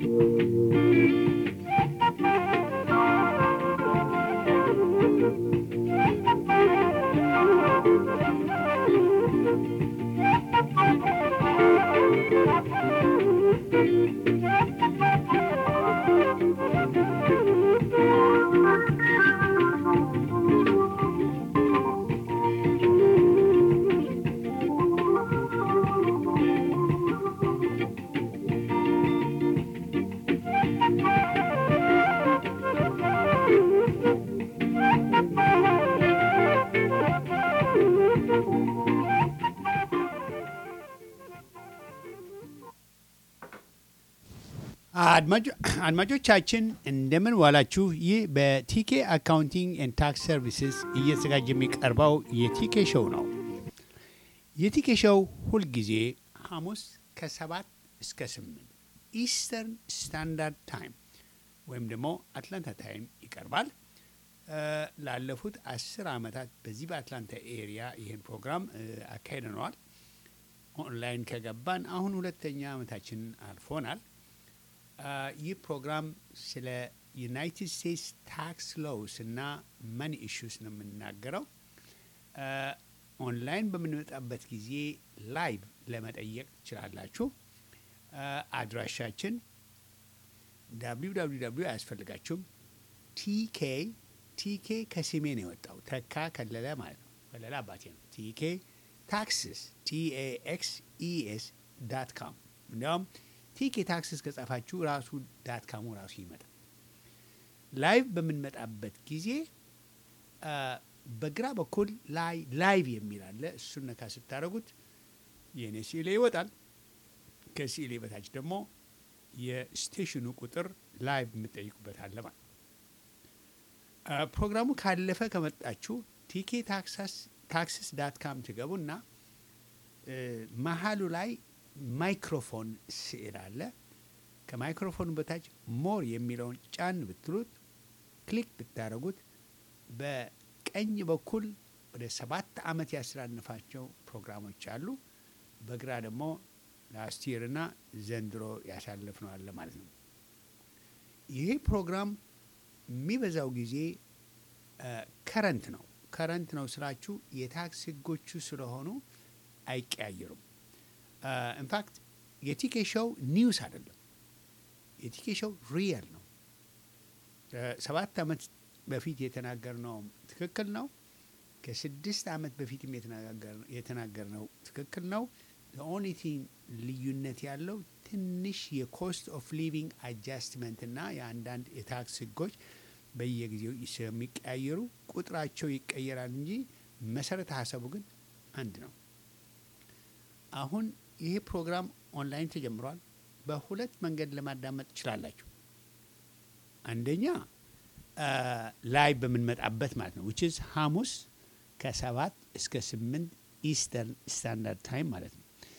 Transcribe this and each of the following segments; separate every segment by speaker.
Speaker 1: አድማጮቻችን እንደምን ዋላችሁ። ይህ በቲኬ አካውንቲንግ ኤንድ ታክስ ሰርቪስስ እየተዘጋጀ የሚቀርበው የቲኬ ሾው ነው። የቲኬ ሾው ሁልጊዜ ሐሙስ ከሰባት እስከ ስምንት ኢስተርን ስታንዳርድ ታይም ወይም ደግሞ አትላንታ ታይም ይቀርባል። ላለፉት አስር ዓመታት በዚህ በአትላንታ ኤሪያ ይህን ፕሮግራም አካሂደነዋል። ኦንላይን ከገባን አሁን ሁለተኛ ዓመታችንን አልፎናል። ይህ ፕሮግራም ስለ ዩናይትድ ስቴትስ ታክስ ሎውስ እና መኒ ኢሹስ ነው የምናገረው። ኦንላይን በምንመጣበት ጊዜ ላይቭ ለመጠየቅ ትችላላችሁ። አድራሻችን ዳብሊው ዳብሊው ዳብሊው አያስፈልጋችሁም። ቲኬ ቲኬ ከስሜ ነው የወጣው ተካ ከለለ ማለት ነው። ከለለ አባቴ ነው። ቲኬ ታክስስ ቲኤኤክስ ኢኤስ ዳት ካም እንዲያውም ቲኬ ታክስስ ከጻፋችሁ ራሱ ዳት ካሙ ራሱ ይመጣል። ላይቭ በምንመጣበት ጊዜ በግራ በኩል ላይ ላይቭ የሚል አለ። እሱን ነካ ስታደረጉት የእኔ ሲሌ ይወጣል። ከሲሌ በታች ደግሞ የስቴሽኑ ቁጥር ላይቭ የምጠይቁበት አለ ማለት ፕሮግራሙ ካለፈ ከመጣችሁ ቲኬ ታክስስ ዳት ካም ትገቡና መሀሉ ላይ ማይክሮፎን ስዕል አለ። ከማይክሮፎኑ በታች ሞር የሚለውን ጫን ብትሉት ክሊክ ብታደረጉት በቀኝ በኩል ወደ ሰባት ዓመት ያስተላልፋቸው ፕሮግራሞች አሉ። በግራ ደግሞ ላስት ይርና ዘንድሮ ያሳለፍነው አለ ማለት ነው። ይሄ ፕሮግራም የሚበዛው ጊዜ ከረንት ነው። ከረንት ነው ስላችሁ የታክስ ህጎቹ ስለሆኑ አይቀያየሩም። ኢንፋክት የቲኬ ሾው ኒውስ አይደለም። የቲኬ ሾው ሪየል ነው። ሰባት ዓመት በፊት የተናገርነው ትክክል ነው። ከስድስት ዓመት በፊትም የተናገርነው ትክክል ነው። ኦኒቲንግ ልዩነት ያለው ትንሽ የኮስት ኦፍ ሊቪንግ አጃስትመንት እና የአንዳንድ የታክስ ህጎች በየጊዜው ስለሚቀያየሩ ቁጥራቸው ይቀየራል እንጂ መሰረተ ሀሳቡ ግን አንድ ነው። አሁን ይሄ ፕሮግራም ኦንላይን ተጀምሯል። በሁለት መንገድ ለማዳመጥ ትችላላችሁ። አንደኛ ላይ በምንመጣበት ማለት ነው ዊች ኢዝ ሐሙስ ከሰባት እስከ ስምንት ኢስተርን ስታንዳርድ ታይም ማለት ነው።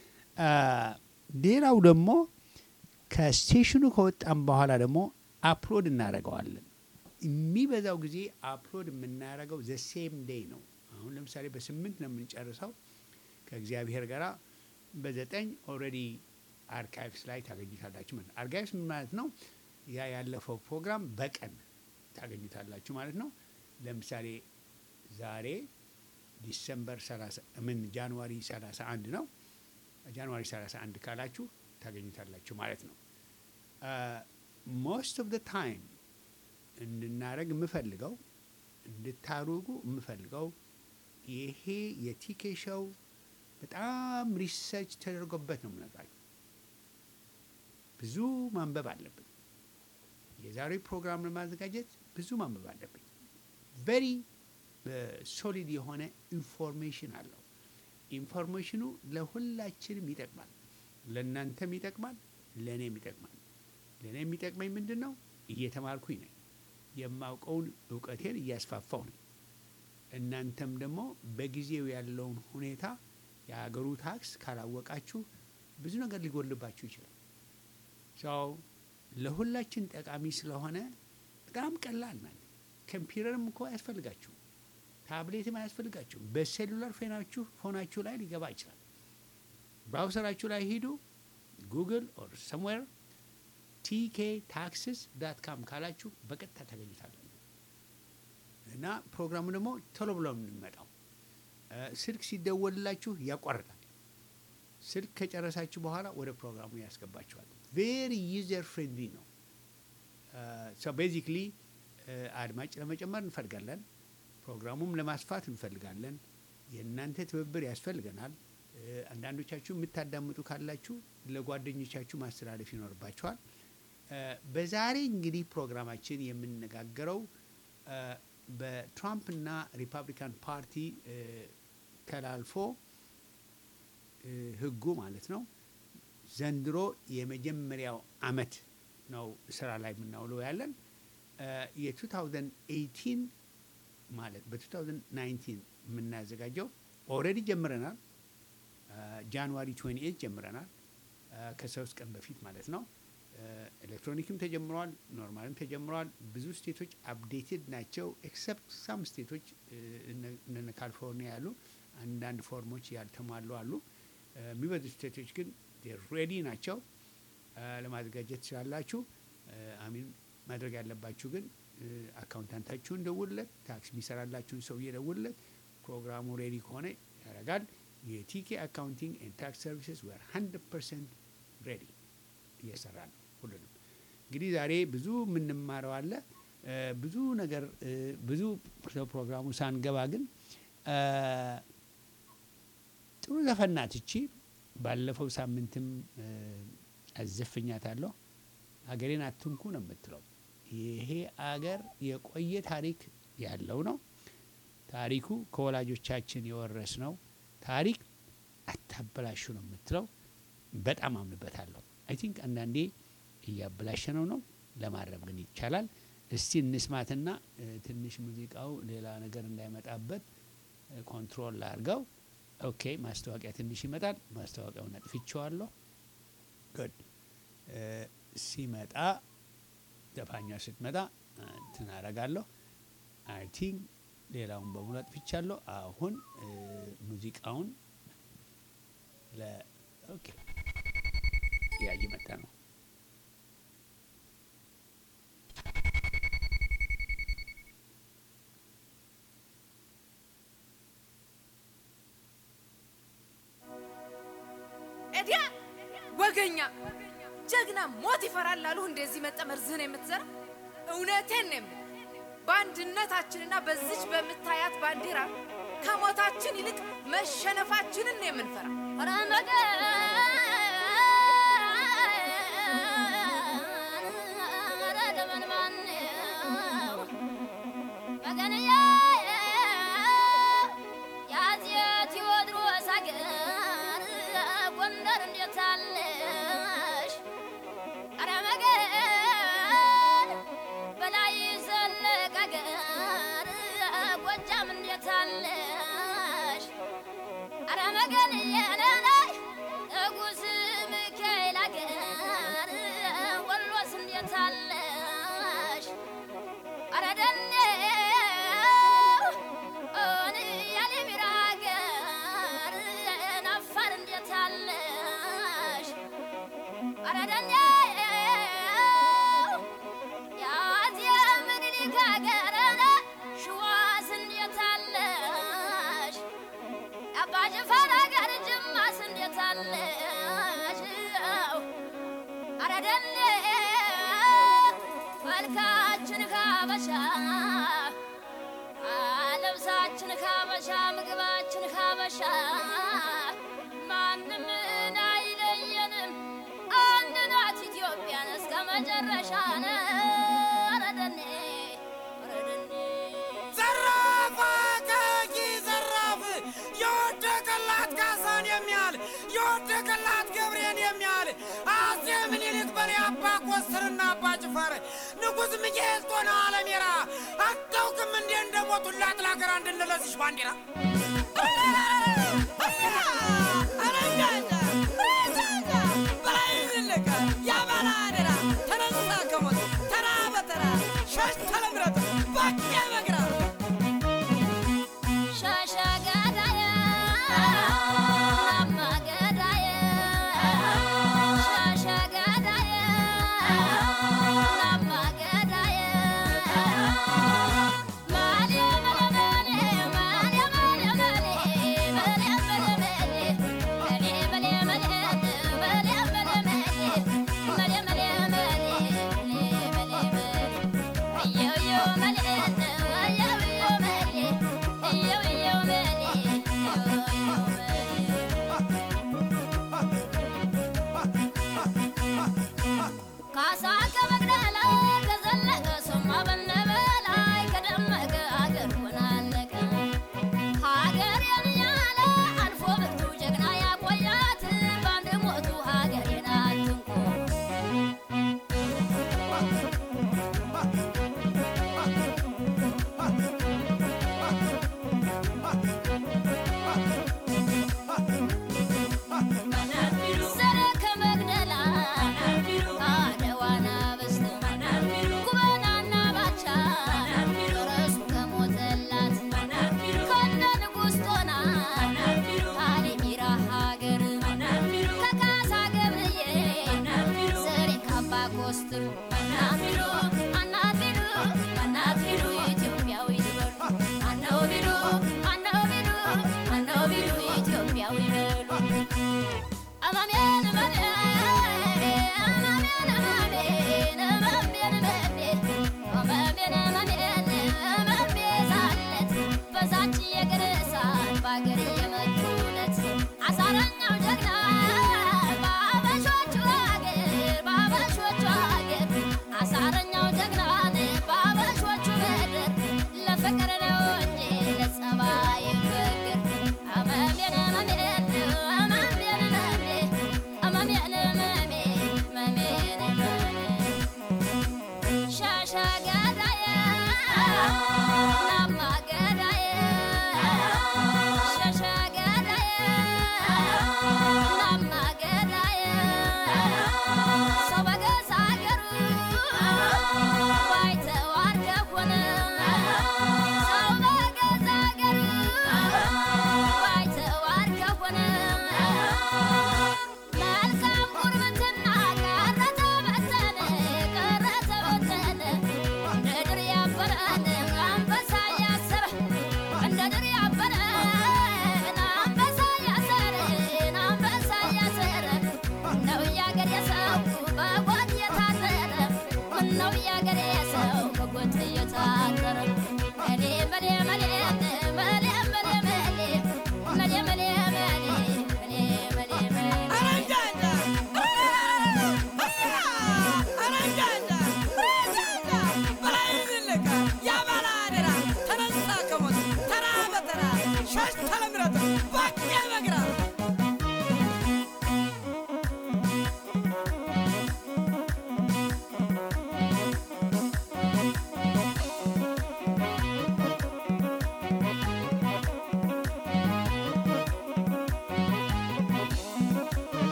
Speaker 1: ሌላው ደግሞ ከስቴሽኑ ከወጣም በኋላ ደግሞ አፕሎድ እናደርገዋለን። የሚበዛው ጊዜ አፕሎድ የምናደርገው ዘ ሴም ዴይ ነው። አሁን ለምሳሌ በስምንት ነው የምንጨርሰው ከእግዚአብሔር ጋራ በዘጠኝ ኦልሬዲ አርካይቭስ ላይ ታገኙታላችሁ ማለት ነው። አርካይቭስ ምን ማለት ነው? ያ ያለፈው ፕሮግራም በቀን ታገኙታላችሁ ማለት ነው። ለምሳሌ ዛሬ ዲሰምበር 30 ምን ጃንዋሪ 31 ነው። ጃንዋሪ 31 ካላችሁ ታገኙታላችሁ ማለት ነው። ሞስት ኦፍ ደ ታይም እንድናደረግ የምፈልገው እንድታሩጉ የምፈልገው ይሄ የቲኬ ሾው በጣም ሪሰርች ተደርጎበት ነው የምነግራችሁ። ብዙ ማንበብ አለብን። የዛሬው ፕሮግራም ለማዘጋጀት ብዙ ማንበብ አለብኝ። ቨሪ ሶሊድ የሆነ ኢንፎርሜሽን አለው። ኢንፎርሜሽኑ ለሁላችንም ይጠቅማል። ለእናንተም ይጠቅማል፣ ለእኔም ይጠቅማል። ለእኔ የሚጠቅመኝ ምንድን ነው? እየተማርኩኝ ነኝ። የማውቀውን እውቀቴን እያስፋፋው ነኝ። እናንተም ደግሞ በጊዜው ያለውን ሁኔታ የሀገሩ ታክስ ካላወቃችሁ ብዙ ነገር ሊጎልባችሁ ይችላል። ሰው ለሁላችን ጠቃሚ ስለሆነ በጣም ቀላል ናት። ኮምፒውተርም እኮ አያስፈልጋችሁም፣ ታብሌትም አያስፈልጋችሁም። በሴሉላር ፎናችሁ ፎናችሁ ላይ ሊገባ ይችላል። ብራውሰራችሁ ላይ ሂዱ፣ ጉግል ኦር ሰምዌር ቲኬ ታክስስ ዳት ካም ካላችሁ በቀጥታ ታገኙታላችሁ። እና ፕሮግራሙ ደግሞ ቶሎ ብሎ ነው የሚመጣው። እ፣ ስልክ ሲደወልላችሁ ያቋርጣል። ስልክ ከጨረሳችሁ በኋላ ወደ ፕሮግራሙ ያስገባችኋል። ቬሪ ዩዘር ፍሬንድሊ ነው። ሶ ቤዚክሊ አድማጭ ለመጨመር እንፈልጋለን። ፕሮግራሙም ለማስፋት እንፈልጋለን። የእናንተ ትብብር ያስፈልገናል። እ፣ አንዳንዶቻችሁ የምታዳምጡ ካላችሁ ለጓደኞቻችሁ ማስተላለፍ ይኖርባችኋል። እ፣ በዛሬ እንግዲህ ፕሮግራማችን የምንነጋገረው እ፣ በትራምፕና ሪፐብሊካን ፓርቲ እ፣ ተላልፎ እ፣ ህጉ ማለት ነው ዘንድሮ የመጀመሪያው አመት ነው ስራ ላይ የምናውለው ያለን እ፣ የ2018 ማለት በ2019 የምናዘጋጀው ኦልሬዲ ጀምረናል። ጃንዋሪ 28 ጀምረናል። እ፣ ከሶስት ቀን በፊት ማለት ነው። ኤሌክትሮኒክም ተጀምረዋል፣ ኖርማልም ተጀምረዋል። ብዙ ስቴቶች አፕዴትድ ናቸው። ኤክሰፕት ሳም ስቴቶች እ፣ እነ- እነ ካሊፎርኒያ ያሉ አንዳንድ ፎርሞች ያልተሟሉ አሉ። እ፣ የሚበዙ ስቴቶች ግን ሬዲ ናቸው። እ፣ ለማዘጋጀት ትችላላችሁ። እ፣ አሚን ማድረግ ያለባችሁ ግን እ፣ አካውንታንታችሁን ደውልለት፣ ታክስ የሚሰራላችሁን ሰውዬ ደውልለት። ፕሮግራሙ ሬዲ ከሆነ ያደርጋል። የቲኬ አካውንቲንግ ኤንድ ታክስ ሰርቪስስ ወር 100 ፐርሰንት ሬዲ እየሰራ ነው። ሁሉንም እንግዲህ ዛሬ ብዙ የምንማረው አለ እ፣ ብዙ ነገር እ፣ ብዙ ስለ ፕሮግራሙ ሳንገባ ግን እ፣ ጥሩ ዘፈን ናት እቺ። ባለፈው ሳምንትም እ፣ አዘፍኛታለሁ። ሀገሬን አትንኩ ነው የምትለው። ይሄ አገር የቆየ ታሪክ ያለው ነው። ታሪኩ ከወላጆቻችን የወረስ ነው። ታሪክ አታበላሹ ነው የምትለው። በጣም አምንበታለሁ። አይ ቲንክ አንዳንዴ እያበላሸነው ነው፣ ለማረም ግን ይቻላል። እስቲ እንስማትና እ፣ ትንሽ ሙዚቃው ሌላ ነገር እንዳይመጣበት እ፣ ኮንትሮል ላርገው። ኦኬ፣ ማስታወቂያ ትንሽ ይመጣል። ማስታወቂያውን አጥፍቼዋለሁ። ጉድ እ፣ ሲመጣ ዘፋኛ ስትመጣ እ፣ እንትን አረጋለሁ። አይ ቲንክ ሌላውን በሙሉ አጥፍቻለሁ። አሁን እ፣ ሙዚቃውን ለ ኦኬ ያ እየመጣ ነው።
Speaker 2: ኤዲያ ወገኛ ጀግና ሞት ይፈራል አሉ። እንደዚህ መጠመርዝህን የምትዘራ እውነቴን ነው የምልህ። በአንድነታችንና በዚች በምታያት ባንዲራ ከሞታችን ይልቅ መሸነፋችንን ነው የምንፈራ።
Speaker 3: ጎጃም እንዴት አለሽ? አረ መገን የነናይ ንጉስ ሚካኤል አገር ወሎስ እንዴት አለሽ? አረ ደኔ ኦን ያሊሚራ አገር አፋር እንዴት አለሽ? አረ ደኔ ያዜ ምኒልክ አገር ሸዋስ እንዴት አለሽ? አባ ጅፋር አገር ጅማስ እንዴት አለሽ? አረ ደኔ መልካችን ካበሻ ልብሳችን ካበሻ ምግባችን ካበሻ ማንም አይለየንም። አንድ ናት ኢትዮጵያን እስከ መጨረሻ ነው። አረ ደኔ አረ ደኔ
Speaker 4: ዘራፍ አቃቂ ዘራፍ የወደቀላት ካሳን የሚያል የወደቀላት ገብሬን የሚያል አጼ ምኒልክ በኔ አባ ኮስትርና አባ ጭፈር ንጉሥ ሚካኤል ጦና አለሜራ አታውቅም እንዴ እንደሞቱላት ለሀገር አንድነት ለዚች ባንዲራ
Speaker 3: ሻሻ ገዳየ ማማ ገዳየ ሻሻ ገዳየ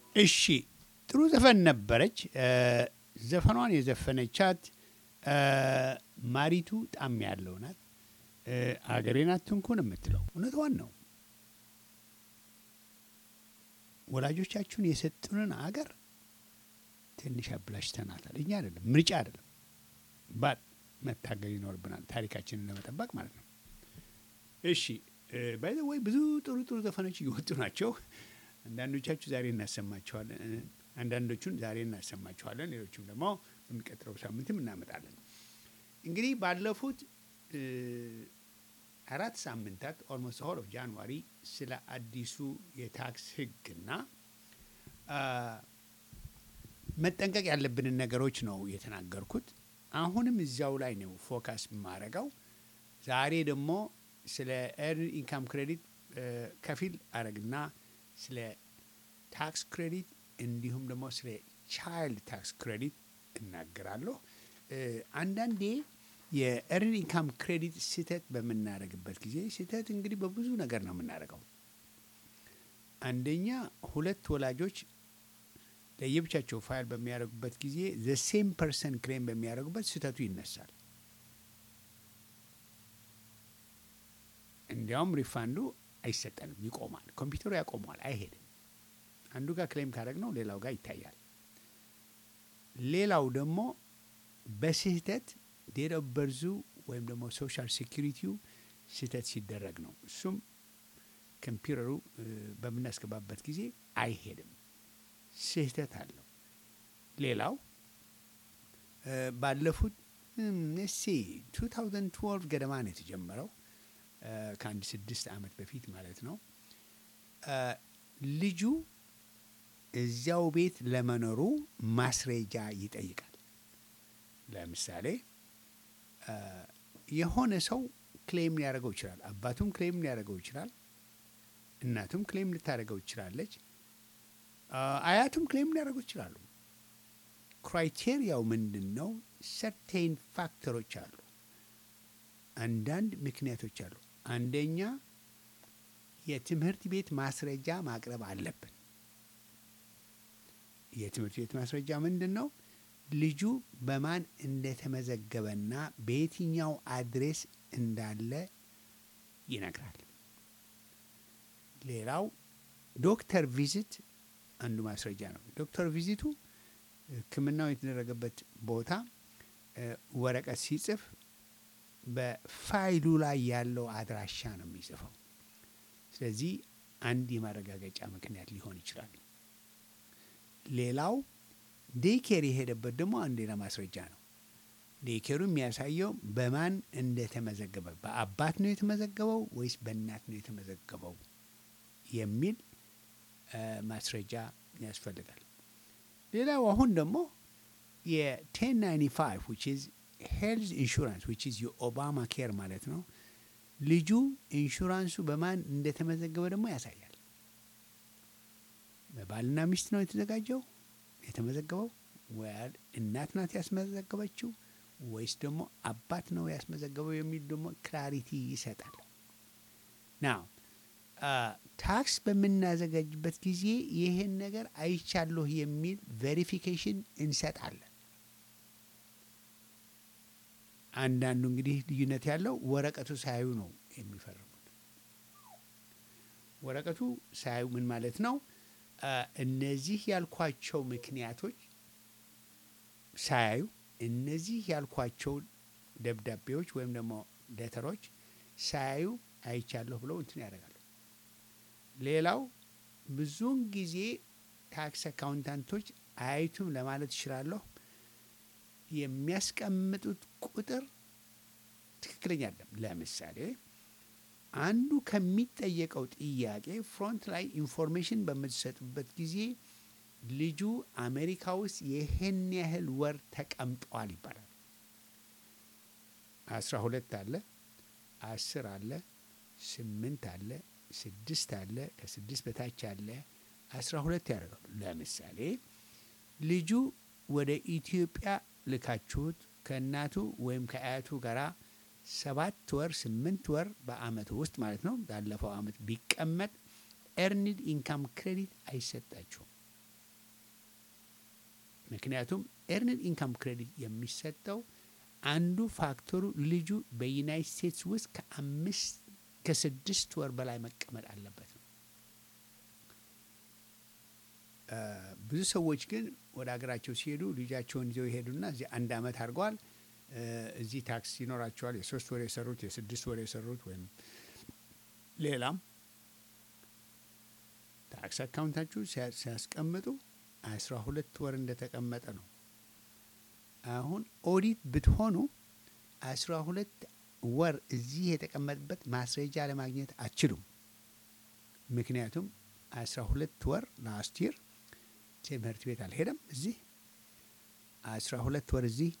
Speaker 1: እሺ ጥሩ ዘፈን ነበረች። እ፣ ዘፈኗን የዘፈነቻት እ፣ ማሪቱ ጣም ያለው ናት። እ፣ አገሬን አትንኩን የምትለው እውነቷን ነው። ወላጆቻችሁን የሰጡንን አገር ትንሽ አብላሽተናታል። እኛ አይደለም ምርጫ አይደለም ባት መታገል ይኖርብናል ታሪካችንን ለመጠበቅ ማለት ነው። እሺ ባይ ዘ ወይ ብዙ ጥሩ ጥሩ ዘፈኖች እየወጡ ናቸው። አንዳንዶቻችሁ ዛሬ እናሰማችኋለን፣ እ፣ አንዳንዶቹን ዛሬ እናሰማችኋለን፣ ሌሎቹም ደግሞ በሚቀጥለው ሳምንትም እናመጣለን። እንግዲህ ባለፉት እ፣ አራት ሳምንታት ኦልሞስት ሆል ኦፍ ጃንዋሪ ስለ አዲሱ የታክስ ሕግና አ፣ መጠንቀቅ ያለብንን ነገሮች ነው የተናገርኩት። አሁንም እዚያው ላይ ነው ፎካስ የማረገው። ዛሬ ደግሞ ስለ ኤርን ኢንካም ክሬዲት እ፣ ከፊል አረግና ስለ ታክስ ክሬዲት እንዲሁም ደግሞ ስለ ቻይልድ ታክስ ክሬዲት እናገራለሁ። እ፣ አንዳንዴ የኤርን ኢንካም ክሬዲት ስህተት በምናደርግበት ጊዜ ስህተት እንግዲህ በብዙ ነገር ነው የምናደርገው። አንደኛ ሁለት ወላጆች ለየብቻቸው ፋይል በሚያደርጉበት ጊዜ ዘ ሴም ፐርሰን ክሌም በሚያደርጉበት ስህተቱ ይነሳል። እንዲያውም ሪፋንዱ አይሰጠንም፣ ይቆማል። ኮምፒውተሩ ያቆመዋል፣ አይሄድም። አንዱ ጋር ክሌም ካደረግነው ሌላው ጋር ይታያል። ሌላው ደግሞ በስህተት ዴት ኦፍ በርዙ ወይም ደግሞ ሶሻል ሴኪሪቲው ስህተት ሲደረግ ነው። እሱም ኮምፒውተሩ እ፣ በምናስገባበት ጊዜ አይሄድም፣ ስህተት አለው። ሌላው እ፣ ባለፉት እሲ 2012 ገደማ ነው የተጀመረው እ፣ ከአንድ ስድስት ዓመት በፊት ማለት ነው። እ፣ ልጁ እዚያው ቤት ለመኖሩ ማስረጃ ይጠይቃል። ለምሳሌ እ፣ የሆነ ሰው ክሌም ሊያደርገው ይችላል። አባቱም ክሌም ሊያደርገው ይችላል። እናቱም ክሌም ልታደርገው ይችላለች። አ፣ አያቱም ክሌም ሊያደርጉ ይችላሉ። ክራይቴሪያው ምንድን ነው? ሰርቴን ፋክተሮች አሉ። አንዳንድ ምክንያቶች አሉ። አንደኛ የትምህርት ቤት ማስረጃ ማቅረብ አለብን። የትምህርት ቤት ማስረጃ ምንድን ነው? ልጁ በማን እንደተመዘገበና በየትኛው አድሬስ እንዳለ ይነግራል። ሌላው ዶክተር ቪዚት አንዱ ማስረጃ ነው። ዶክተር ቪዚቱ ሕክምናው የተደረገበት ቦታ እ፣ ወረቀት ሲጽፍ በፋይሉ ላይ ያለው አድራሻ ነው የሚጽፈው። ስለዚህ አንድ የማረጋገጫ ምክንያት ሊሆን ይችላል። ሌላው ዴይኬር የሄደበት ደግሞ አንድ ሌላ ማስረጃ ነው። ዴይኬሩ የሚያሳየው በማን እንደተመዘገበ በአባት ነው የተመዘገበው ወይስ በእናት ነው የተመዘገበው የሚል እ፣ ማስረጃ ያስፈልጋል። ሌላው አሁን ደግሞ የ1095 which is health insurance which is የኦባማ ኬር ማለት ነው። ልጁ ኢንሹራንሱ በማን እንደተመዘገበ ደግሞ ያሳያል። በባልና ሚስት ነው የተዘጋጀው የተመዘገበው ወይ እናት ናት ያስመዘገበችው ወይስ ደግሞ አባት ነው ያስመዘገበው የሚል ደግሞ ክላሪቲ ይሰጣል። ናው ታክስ በምናዘጋጅበት ጊዜ ይህን ነገር አይቻለሁ የሚል ቬሪፊኬሽን እንሰጣለን። አንዳንዱ እንግዲህ ልዩነት ያለው ወረቀቱ ሳያዩ ነው የሚፈርሙት። ወረቀቱ ሳያዩ ምን ማለት ነው? አ፣ እነዚህ ያልኳቸው ምክንያቶች ሳያዩ እነዚህ ያልኳቸው ደብዳቤዎች ወይም ደግሞ ደተሮች ሳያዩ አይቻለሁ ብለው እንትን ያደርጋሉ። ሌላው ብዙውን ጊዜ ታክስ አካውንታንቶች አያዩትም ለማለት እችላለሁ። የሚያስቀምጡት ቁጥር ትክክለኛ አይደለም። ለምሳሌ አንዱ ከሚጠየቀው ጥያቄ ፍሮንት ላይ ኢንፎርሜሽን በምትሰጡበት ጊዜ ልጁ አሜሪካ ውስጥ ይህን ያህል ወር ተቀምጧል ይባላል። አስራ ሁለት አለ፣ አስር አለ፣ ስምንት አለ፣ ስድስት አለ፣ ከስድስት በታች አለ፣ አስራ ሁለት ያደርጋሉ። ለምሳሌ ልጁ ወደ ኢትዮጵያ ልካችሁት ከእናቱ ወይም ከአያቱ ጋራ ሰባት ወር ስምንት ወር በአመቱ ውስጥ ማለት ነው ባለፈው አመት ቢቀመጥ ኤርኒድ ኢንካም ክሬዲት አይሰጣችሁም። ምክንያቱም ኤርንድ ኢንካም ክሬዲት የሚሰጠው አንዱ ፋክተሩ ልጁ በዩናይት ስቴትስ ውስጥ ከአምስት ከስድስት ወር በላይ መቀመጥ አለበት ነው። እ፣ ብዙ ሰዎች ግን ወደ ሀገራቸው ሲሄዱ ልጃቸውን ይዘው ይሄዱና እዚህ አንድ አመት አድርገዋል እ፣ እዚህ ታክስ ይኖራቸዋል። የሶስት ወር የሰሩት የስድስት ወር የሰሩት ወይም ሌላም ታክስ አካውንታችሁ ሲያ- ሲያስቀምጡ አስራ ሁለት ወር እንደተቀመጠ ነው። አሁን ኦዲት ብትሆኑ አስራ ሁለት ወር እዚህ የተቀመጠበት ማስረጃ ለማግኘት አትችሉም። ምክንያቱም አስራ ሁለት ወር ላስት ይር ትምህርት ቤት አልሄደም። እዚህ አስራ ሁለት ወር እዚህ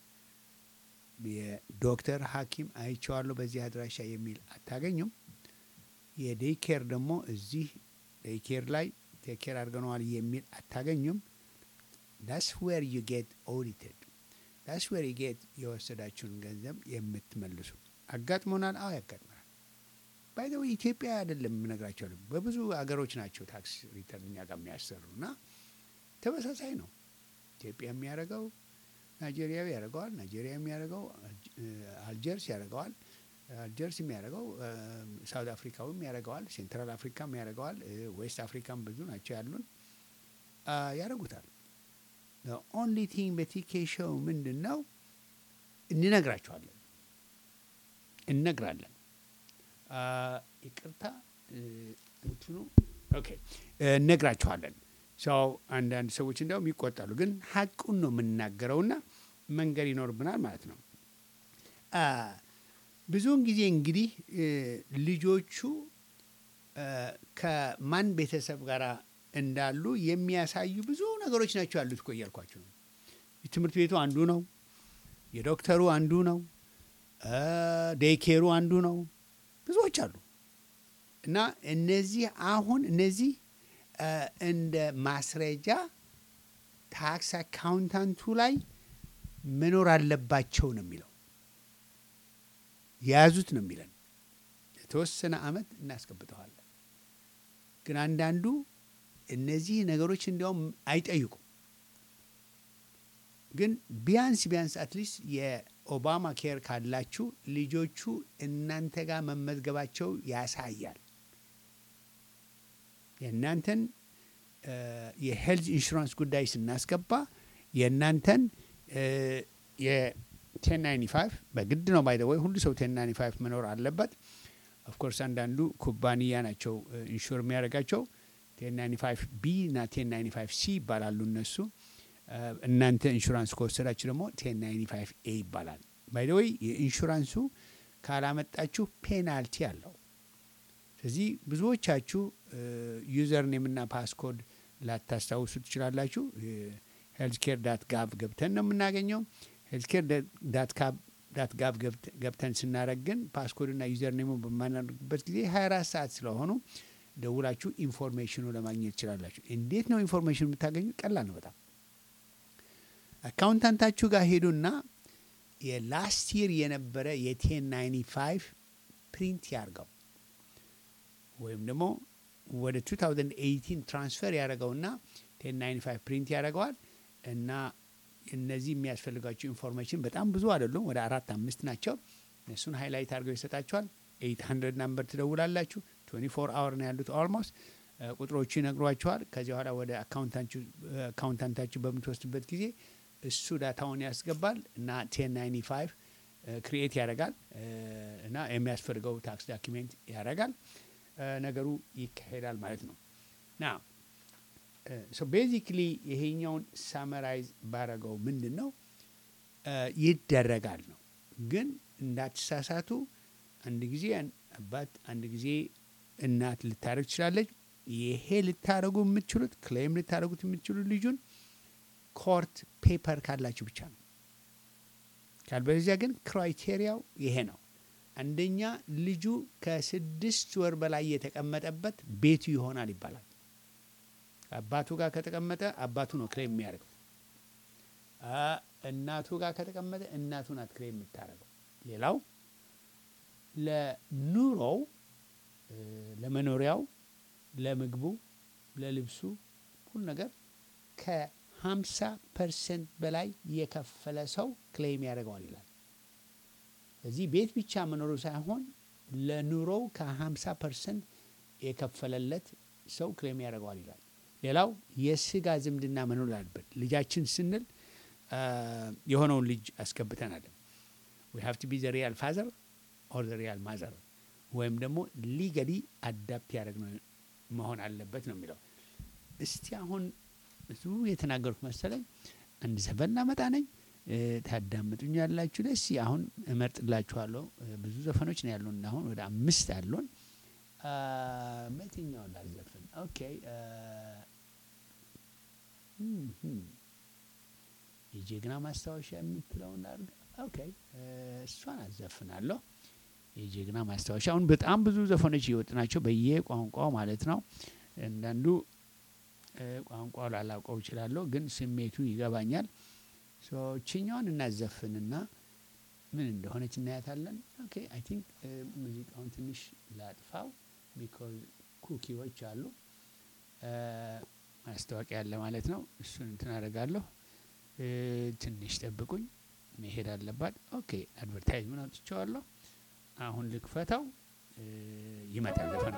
Speaker 1: የዶክተር ሐኪም አይቼዋለሁ በዚህ አድራሻ የሚል አታገኙም። የዴይ ኬር ደግሞ እዚህ ዴይ ኬር ላይ ቴክ ኬር አድርገነዋል የሚል አታገኙም። ዳስ ዌር ዩ ጌት ኦዲትድ ዳስ ዌር ዩ ጌት የወሰዳችሁን ገንዘብ የምትመልሱ። አጋጥሞናል። አዎ ያጋጥመናል። ባይዘው ኢትዮጵያ አይደለም የምነግራቸው በብዙ አገሮች ናቸው ታክስ ሪተርን እኛ ጋር የሚያሰሩ እና ተመሳሳይ ነው። ኢትዮጵያ የሚያደርገው ናይጄሪያዊ ያደርገዋል። ናይጄሪያ የሚያደርገው አልጀርስ ያደርገዋል። አልጀርስ የሚያደርገው ሳውት አፍሪካዊም ያደርገዋል። ሴንትራል አፍሪካም ያደርገዋል። ዌስት አፍሪካም ብዙ ናቸው ያሉን አ፣ ያደርጉታል። ኦንሊ ቲንግ በቲኬ ሾው ምንድን ነው እንነግራቸዋለን እነግራለን። አ፣ ይቅርታ እ፣ እንትኑ ኦኬ እ፣ እነግራችኋለን። ሰው አንዳንድ ሰዎች እንዲያውም ይቆጣሉ፣ ግን ሀቁን ነው የምንናገረውና መንገድ ይኖርብናል ማለት ነው። አ፣ ብዙውን ጊዜ እንግዲህ እ፣ ልጆቹ እ፣ ከማን ቤተሰብ ጋር እንዳሉ የሚያሳዩ ብዙ ነገሮች ናቸው ያሉት እኮ እያልኳቸው ነው። ትምህርት ቤቱ አንዱ ነው። የዶክተሩ አንዱ ነው። ዴይኬሩ አንዱ ነው። ብዙዎች አሉ እና እነዚህ አሁን እነዚህ እ፣ እንደ ማስረጃ ታክስ አካውንታንቱ ላይ መኖር አለባቸው ነው የሚለው የያዙት ነው የሚለን። የተወሰነ አመት እናስገብተዋለን። ግን አንዳንዱ እነዚህ ነገሮች እንዲያውም አይጠይቁም። ግን ቢያንስ ቢያንስ አትሊስት የኦባማ ኬር ካላችሁ ልጆቹ እናንተ ጋር መመዝገባቸው ያሳያል። የእናንተን እ፣ የሄልዝ ኢንሹራንስ ጉዳይ ስናስገባ የእናንተን የቴን ናይንቲ ፋይቭ በግድ ነው ባይ ወይ ሁሉ ሰው ቴን ናይንቲ ፋይቭ መኖር አለበት። ኦፍኮርስ አንዳንዱ ኩባንያ ናቸው ኢንሹር የሚያደርጋቸው ቴን ናይንቲ ፋይቭ ቢ እና ቴን ናይንቲ ፋይቭ ሲ ይባላሉ እነሱ። እ፣ እናንተ ኢንሹራንስ ከወሰዳችሁ ደግሞ ቴን ናይንቲ ፋይቭ ኤ ይባላል። ባይ ወይ የኢንሹራንሱ ካላመጣችሁ ፔናልቲ አለው። ስለዚህ ብዙዎቻችሁ ዩዘር ኔምና ፓስኮድ ላታስታውሱ ትችላላችሁ። ሄልዝ ኬር ዳት ጋቭ ገብተን ነው የምናገኘው። ሄልዝ ኬር ዳት ጋቭ ገብተን ስናደረግ ግን ፓስኮድና ዩዘር ኔሙ በማናደርግበት ጊዜ 24 ሰዓት ስለሆኑ ደውላችሁ ኢንፎርሜሽኑ ለማግኘት ትችላላችሁ። እንዴት ነው ኢንፎርሜሽኑ የምታገኙ? ቀላል ነው በጣም አካውንታንታችሁ ጋር ሄዱና የላስት ይር የነበረ የቴን ናይንቲ ፋይቭ ፕሪንት ያርገው ወይም ደግሞ ወደ 2018 ትራንስፈር ያደረገውና 1095 ፕሪንት ያደርገዋል እና እነዚህ የሚያስፈልጋቸው ኢንፎርሜሽን በጣም ብዙ አይደሉም፣ ወደ አራት አምስት ናቸው። እነሱን ሃይላይት አድርገው ይሰጣቸዋል። 800 ናምበር ትደውላላችሁ። 24 አወር ነው ያሉት ኦልሞስት ቁጥሮቹ ይነግሯቸዋል። ከዚያ በኋላ ወደ አካውንታንታችሁ በምትወስድበት ጊዜ እሱ ዳታውን ያስገባል እና 1095 ክሪኤት ያደርጋል እና የሚያስፈልገው ታክስ ዳኪሜንት ያደርጋል። ነገሩ ይካሄዳል ማለት ነው። ና ሶ ቤዚክሊ ይሄኛውን ሳመራይዝ ባረገው ምንድን ነው ይደረጋል ነው። ግን እንዳትሳሳቱ፣ አንድ ጊዜ አባት አንድ ጊዜ እናት ልታደረግ ትችላለች። ይሄ ልታደረጉ የምትችሉት ክሌም ልታደረጉት የምትችሉት ልጁን ኮርት ፔፐር ካላችሁ ብቻ ነው። ካልበለዚያ ግን ክራይቴሪያው ይሄ ነው። አንደኛ ልጁ ከስድስት ወር በላይ የተቀመጠበት ቤቱ ይሆናል ይባላል። አባቱ ጋር ከተቀመጠ አባቱ ነው ክሌም የሚያደርገው። እናቱ ጋር ከተቀመጠ እናቱ ናት ክሌም የምታደርገው። ሌላው ለኑሮው፣ ለመኖሪያው፣ ለምግቡ፣ ለልብሱ ሁሉ ነገር ከ50 ፐርሰንት በላይ የከፈለ ሰው ክሌም ያደርገዋል ይላል። ስለዚህ ቤት ብቻ መኖሩ ሳይሆን ለኑሮው ከ50 ፐርሰንት የከፈለለት ሰው ክሌም ያደርገዋል ይላል። ሌላው የስጋ ዝምድና መኖር አለበት። ልጃችን ስንል አ፣ የሆነውን ልጅ አስገብተናል። ዊ ሃቭ ቱ ቢ ዘ ሪያል ፋዘር ኦር ዘ ሪያል ማዘር ወይም ደግሞ ሊገሊ አዳፕት ያደረግነው መሆን አለበት ነው የሚለው። እስቲ አሁን ብዙ የተናገሩት መሰለኝ አንድ ዘፈን ላመጣ ነኝ እ፣ ታዳምጡኝ ያላችሁ ደስ አሁን እመርጥላችኋለሁ። እ፣ ብዙ ዘፈኖች ነው ያሉን አሁን ወደ አምስት አሉን። አ፣ በየትኛውን ላዘፍን? ኦኬ አ፣ እም፣ እም። የጀግና ማስታወሻ የምትለውን ላድርግ። ኦኬ እ፣ እሷን አዘፍናለሁ። የጀግና ማስታወሻ አሁን በጣም ብዙ ዘፈኖች እየወጡ ናቸው በየቋንቋው ማለት ነው። አንዳንዱ እ፣ ቋንቋው ላላውቀው እችላለሁ፣ ግን ስሜቱ ይገባኛል። ሶ ችኛውን እናዘፍንና ምን እንደሆነች እናያታለን። ኦኬ አይ ቲንክ ሙዚቃውን ትንሽ ላጥፋው ቢኮዝ ኩኪዎች አሉ እ፣ ማስታወቂያ ያለ ማለት ነው። እሱን እንትን አደርጋለሁ። እ፣ ትንሽ ጠብቁኝ፣ መሄድ አለባት። ኦኬ አድቨርታይዝመንት አውጥቼዋለሁ። አሁን ልክፈተው። እ፣ ይመጣል ዘፈኑ።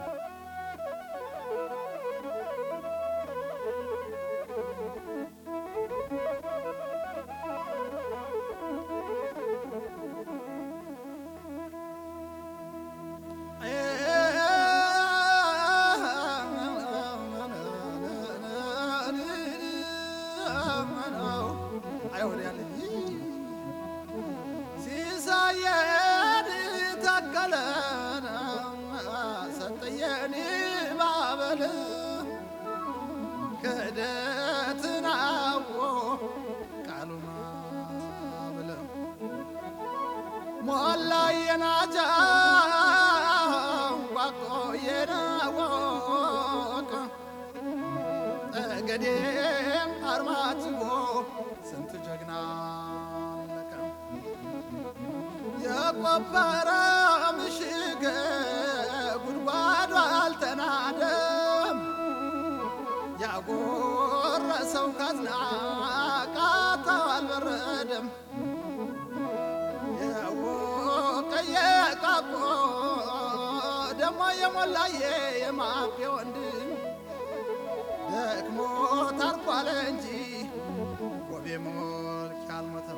Speaker 5: ሲሳየን ታከለን ሰጠየን ባበል ክህደትን አዎ ቃሉን ብለ ሞላ የናጃ ዋቆ የናወቅ ጠገዴም አርማጭሆ ስንት ጀግና አለቀ። የቆፈረ ምሽግ ጉድጓዱ አልተናደም። ያጎረሰው ካዝና ቃታው አልበረደም። የወቀየ ቃቆ ደሞ የሞላየ የማፌ ወንድም ደክሞ ታርኳለ እንጂ ጎቤ ሞልክ አልሞተም።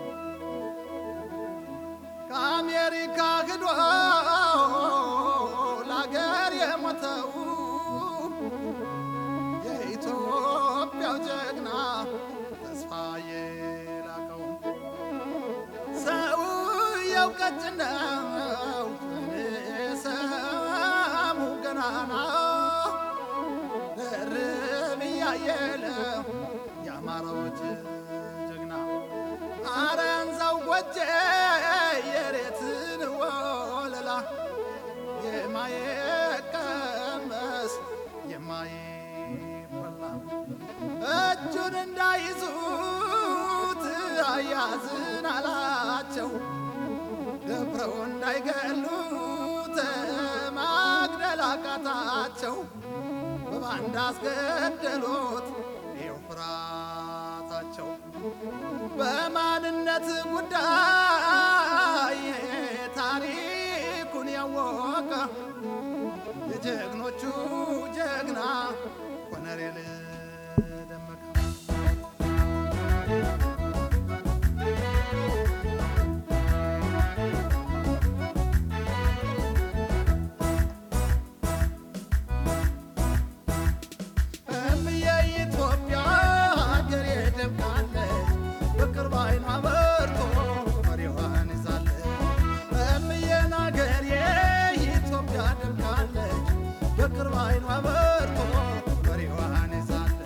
Speaker 5: ከአሜሪካ ክዶ ለአገር የሞተው የኢትዮጵያው ጀግና ተስፋዬ ላቀው ሰውየው ቀጭን ነው ሰሙ ገናና ድርብ እያየለ የአማራዎች ጀግና አረንዛው ጎጄ የሬትን ወለላ የማየቀመስ የማይበላ እጁን እንዳይዙት አያዝን አላቸው ደፍረው እንዳይገሉት ማግደል አቃታቸው በባንዳ አስገደሉት ይኸው ፍራታቸው በማንነት ጉዳይ ታሪኩን ያወቀ የጀግኖቹ ጀግና ኮነሬል ደመቀ እምዬ ኢትዮጵያ ሀገሬ ደምቃለች በቅርብ አይኗ በርቶ መሪዋን ይዛለች። እምዬን ሀገሬ ኢትዮጵያ ደምቃለች በቅርብ አይኗ በርቶ መሪዋን ይዛለች።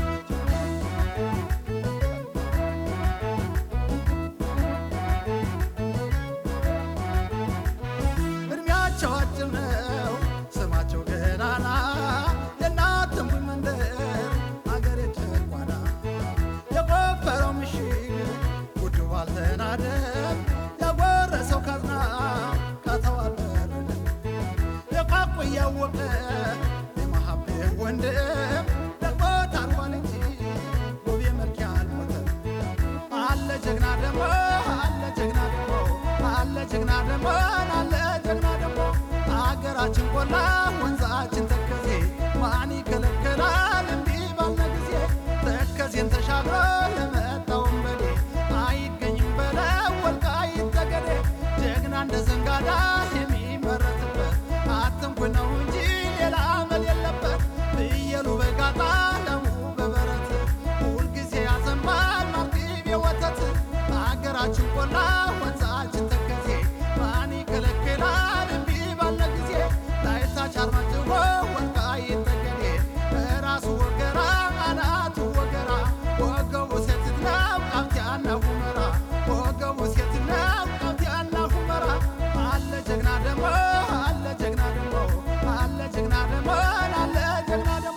Speaker 5: እድሜያቸው አጭር ነው ስማቸው ገናና የእናት እምቡኝ መንደር አገሬ ጨቋና የቆፈረው ምሽግ ጉዱ አልተናደም ያጎረሰው ካዝና ካተው አልበረደም የቋቁ እያወቀ የመሀቤ ወንድም ደግሞ ታርፏል እንጂ ውብ መልክ ያልሞ ጀግና ደሞ አለ ጀግና ደሞ አገራችን ቆላ ወንዛችን ተከዜ ማን ይከለከላል እንዲህ ባለ ጊዜ ተከዜን ተሻግሮ ለመጣው ወንበዴ አይገኝም በለው ወልቃይት ጠገዴ ጀግና እንደ ዘንጋዳ የሚመረትበት አትንኩን ነው እንጂ ሌላ አመል የለበት ፍየሉ በጋጣ ለሙ በበረት ሁልጊዜ ያዘንባል ማርቲብ የወተት አገራችን ቆላ ወንዛችን ተከዜ ማን ይከለክላል እምቢ ባለ ጊዜ ላይታች አርማጭሆ ወልቃይት ጠገዴ ራሱ ወገራ አናቱ ወገራ ወገቡ ሴት ነው ቃፍቲያና ሁመራ ወገቡ ሴት ነው ቃፍቲያና ሁመራ አለ ጀግና ደሞ አለ ጀግና ደሞ አለ ጀግና ደሞ አለ ጀግና ደሞ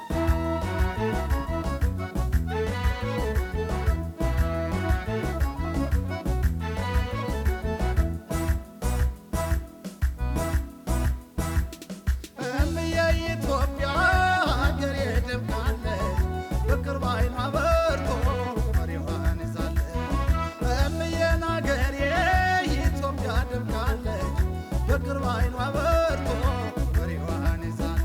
Speaker 5: እምዬ ኢትዮጵያ ሀገሬ ደምቃለች በቅርብ ዓይኗ በርቶ መሪዋን ይዛለች እምዬን ሀገሬ ኢትዮጵያ ደምቃለች በቅርብ ዓይኗ በርቶ መሪዋን ይዛለች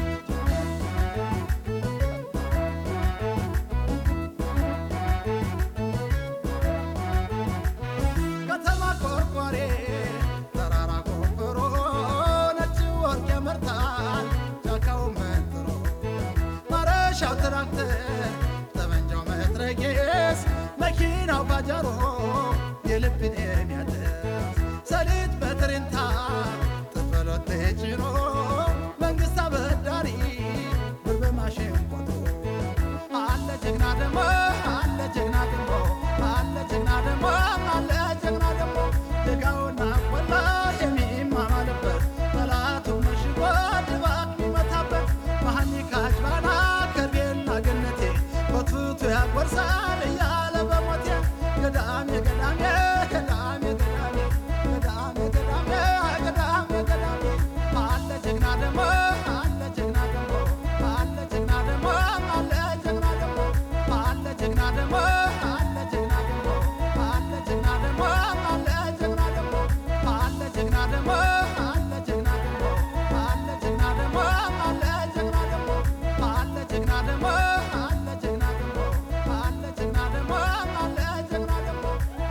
Speaker 5: ከተማ ቆርቋሬ ተራራ ቆፍሮ ነጭ ወርቅ ያመርታል ጫካው መንጥሮ ማረሻው ትራክተር ጠመንጃው መትረጌስ መኪናው ባጃሮ የልብን የሚያደርስ ሰሊጥ በትሬንታ ጥፈሎት ጭኖ መንግስት አበዳሪ ብር በማሽን ቆጥሮ አለ ጀግና ደሞ አለ ጀግና ደሞ አለ ጀግና ደሞ አለ ጀግና ደሞ ደጋውና ቆላ የሚማማልበት ጠላቱ መሽጎ ድባቅ የሚመታበት መሐኒካ አጅባና ከርቤና ገነቴ በቱቱ ያጎርሳል እያለ በሞቴ ገዳሜ ገዳሜ ገዳሜ ገዳሜ ገዳሜ ገዳሜ ገዳሜ ገዳሜ አለ ጀግና ደሞ አለ ጀግና ደሞ አለ ጀግና ደሞ አለ ጀግና ደሞ አለ ጀግና ደሞ አለ ጀግና ደሞ አለ ጀግና ደሞ አለ ጀግና ደሞ አለ ጀግና ደሞ አለ ጀግና ደሞ አለ ጀግና ደሞ አለ ጀግና ደሞ አለ ጀግና ደሞ አለ ጀግና ደሞ አለ ጀግና ደሞ አለ ጀግና ደሞ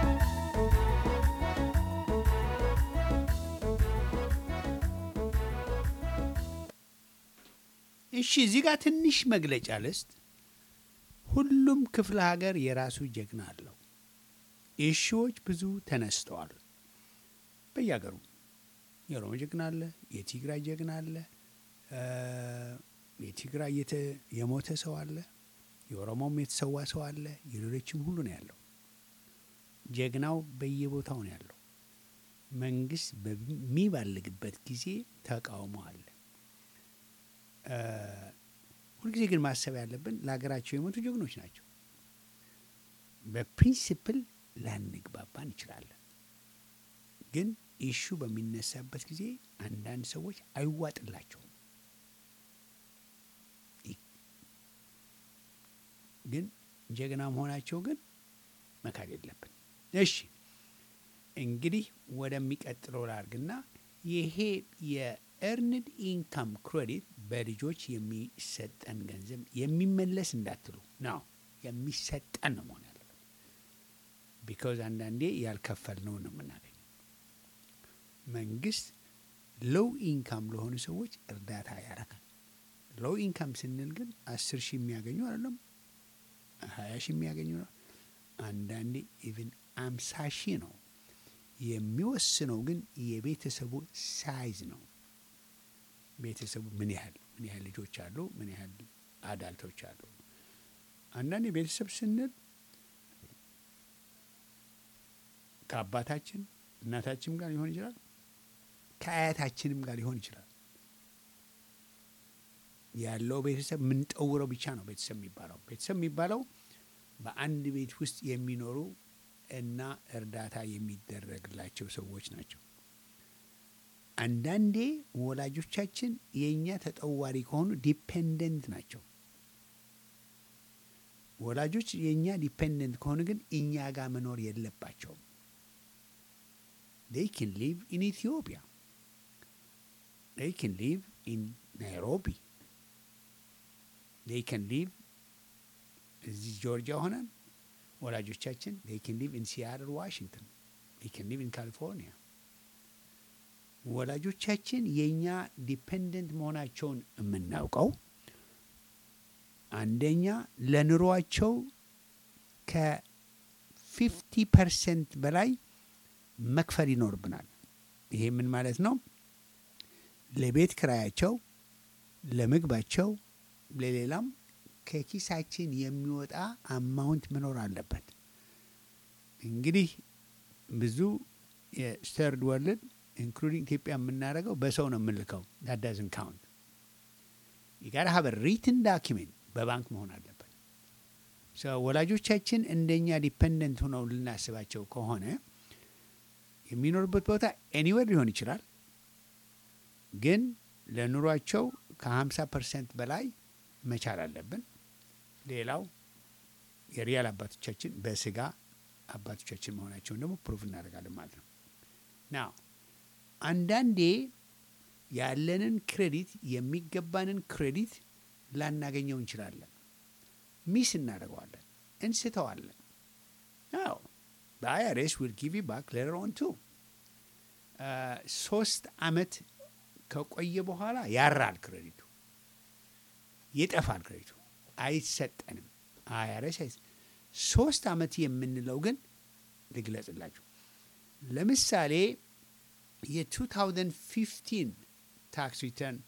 Speaker 1: እሺ እዚህ ጋር ትንሽ መግለጫ ልስጥ። ሁሉም ክፍለ ሀገር የራሱ ጀግና አለው። እሺዎች ብዙ ተነስተዋል በየሀገሩ። የኦሮሞ ጀግና አለ፣ የትግራይ ጀግና አለ፣ እ የትግራይ የተ- የሞተ ሰው አለ፣ የኦሮሞም የተሰዋ ሰው አለ፣ የሌሎችም ሁሉ ነው ያለው። ጀግናው በየቦታው ነው ያለው። መንግስት በሚባልግበት ጊዜ ተቃውሞ አለ። እ ሁልጊዜ ግን ማሰብ ያለብን ለሀገራቸው የሞቱ ጀግኖች ናቸው። በፕሪንሲፕል ላንግባባ እንችላለን፣ ግን ኢሹ በሚነሳበት ጊዜ አንዳንድ ሰዎች አይዋጥላቸውም። ይ- ግን ጀግና መሆናቸው ግን መካድ የለብን። እሺ እንግዲህ ወደሚቀጥለው ላርግና ይሄ የኤርንድ ኢንካም ክሬዲት በልጆች የሚሰጠን ገንዘብ የሚመለስ እንዳትሉ ነው፣ የሚሰጠን ነው መሆን ያለበት። ቢካዝ አንዳንዴ ያልከፈልነው ነው የምናገኘው። መንግስት ሎው ኢንካም ለሆኑ ሰዎች እርዳታ ያደርጋል። ሎው ኢንካም ስንል ግን አስር ሺህ የሚያገኙ አይደለም፣ ሀያ ሺህ የሚያገኙ ነው። አንዳንዴ ኢቭን አምሳ ሺህ ነው። የሚወስነው ግን የቤተሰቡ ሳይዝ ነው። ቤተሰቡ ምን ያህል ምን ያህል ልጆች አሉ፣ ምን ያህል አዳልቶች አሉ። አንዳንዴ ቤተሰብ ስንል ከአባታችን እናታችንም ጋር ሊሆን ይችላል፣ ከአያታችንም ጋር ሊሆን ይችላል። ያለው ቤተሰብ የምንጠውረው ብቻ ነው ቤተሰብ የሚባለው። ቤተሰብ የሚባለው በአንድ ቤት ውስጥ የሚኖሩ እና እርዳታ የሚደረግላቸው ሰዎች ናቸው። አንዳንዴ ወላጆቻችን የእኛ ተጠዋሪ ከሆኑ ዲፔንደንት ናቸው። ወላጆች የእኛ ዲፔንደንት ከሆኑ ግን እኛ ጋር መኖር የለባቸውም። they can live in Ethiopia. They can live in Nairobi. They can live እዚህ ጆርጂያ ሆነን ወላጆቻችን they can live in Seattle, Washington. They can live in California. ወላጆቻችን የእኛ ዲፔንደንት መሆናቸውን የምናውቀው አንደኛ ለኑሯቸው ከፊፍቲ ፐርሰንት በላይ መክፈል ይኖርብናል። ይሄ ምን ማለት ነው? ለቤት ክራያቸው፣ ለምግባቸው፣ ለሌላም ከኪሳችን የሚወጣ አማውንት መኖር አለበት። እንግዲህ ብዙ የስተርድ ወርልድ ኢንክሉዲንግ ኢትዮጵያ የምናደርገው በሰው ነው የምንልከው። ዳዳዝን ካውንት የጋራ ሀበር ሪትን ዳኪሜንት በባንክ መሆን አለበት። ወላጆቻችን እንደኛ ዲፐንደንት ሆነው ልናስባቸው ከሆነ የሚኖርበት ቦታ ኤኒዌር ሊሆን ይችላል፣ ግን ለኑሯቸው ከ50 ፐርሰንት በላይ መቻል አለብን። ሌላው የሪያል አባቶቻችን በስጋ አባቶቻችን መሆናቸውን ደግሞ ፕሩፍ እናደርጋለን ማለት ነው። ና አንዳንዴ ያለንን ክሬዲት የሚገባንን ክሬዲት ላናገኘው እንችላለን። ሚስ እናደርገዋለን፣ እንስተዋለን። አዎ በአይአርኤስ ዊል ጊቭ ዩ ባክ ሌተር ኦን ቱ ሶስት አመት ከቆየ በኋላ ያራል ክሬዲቱ፣ ይጠፋል ክሬዲቱ፣ አይሰጠንም። አይአርኤስ አይሰ ሶስት አመት የምንለው ግን ልግለጽላችሁ። ለምሳሌ የ2015 ታክስ ሪተርን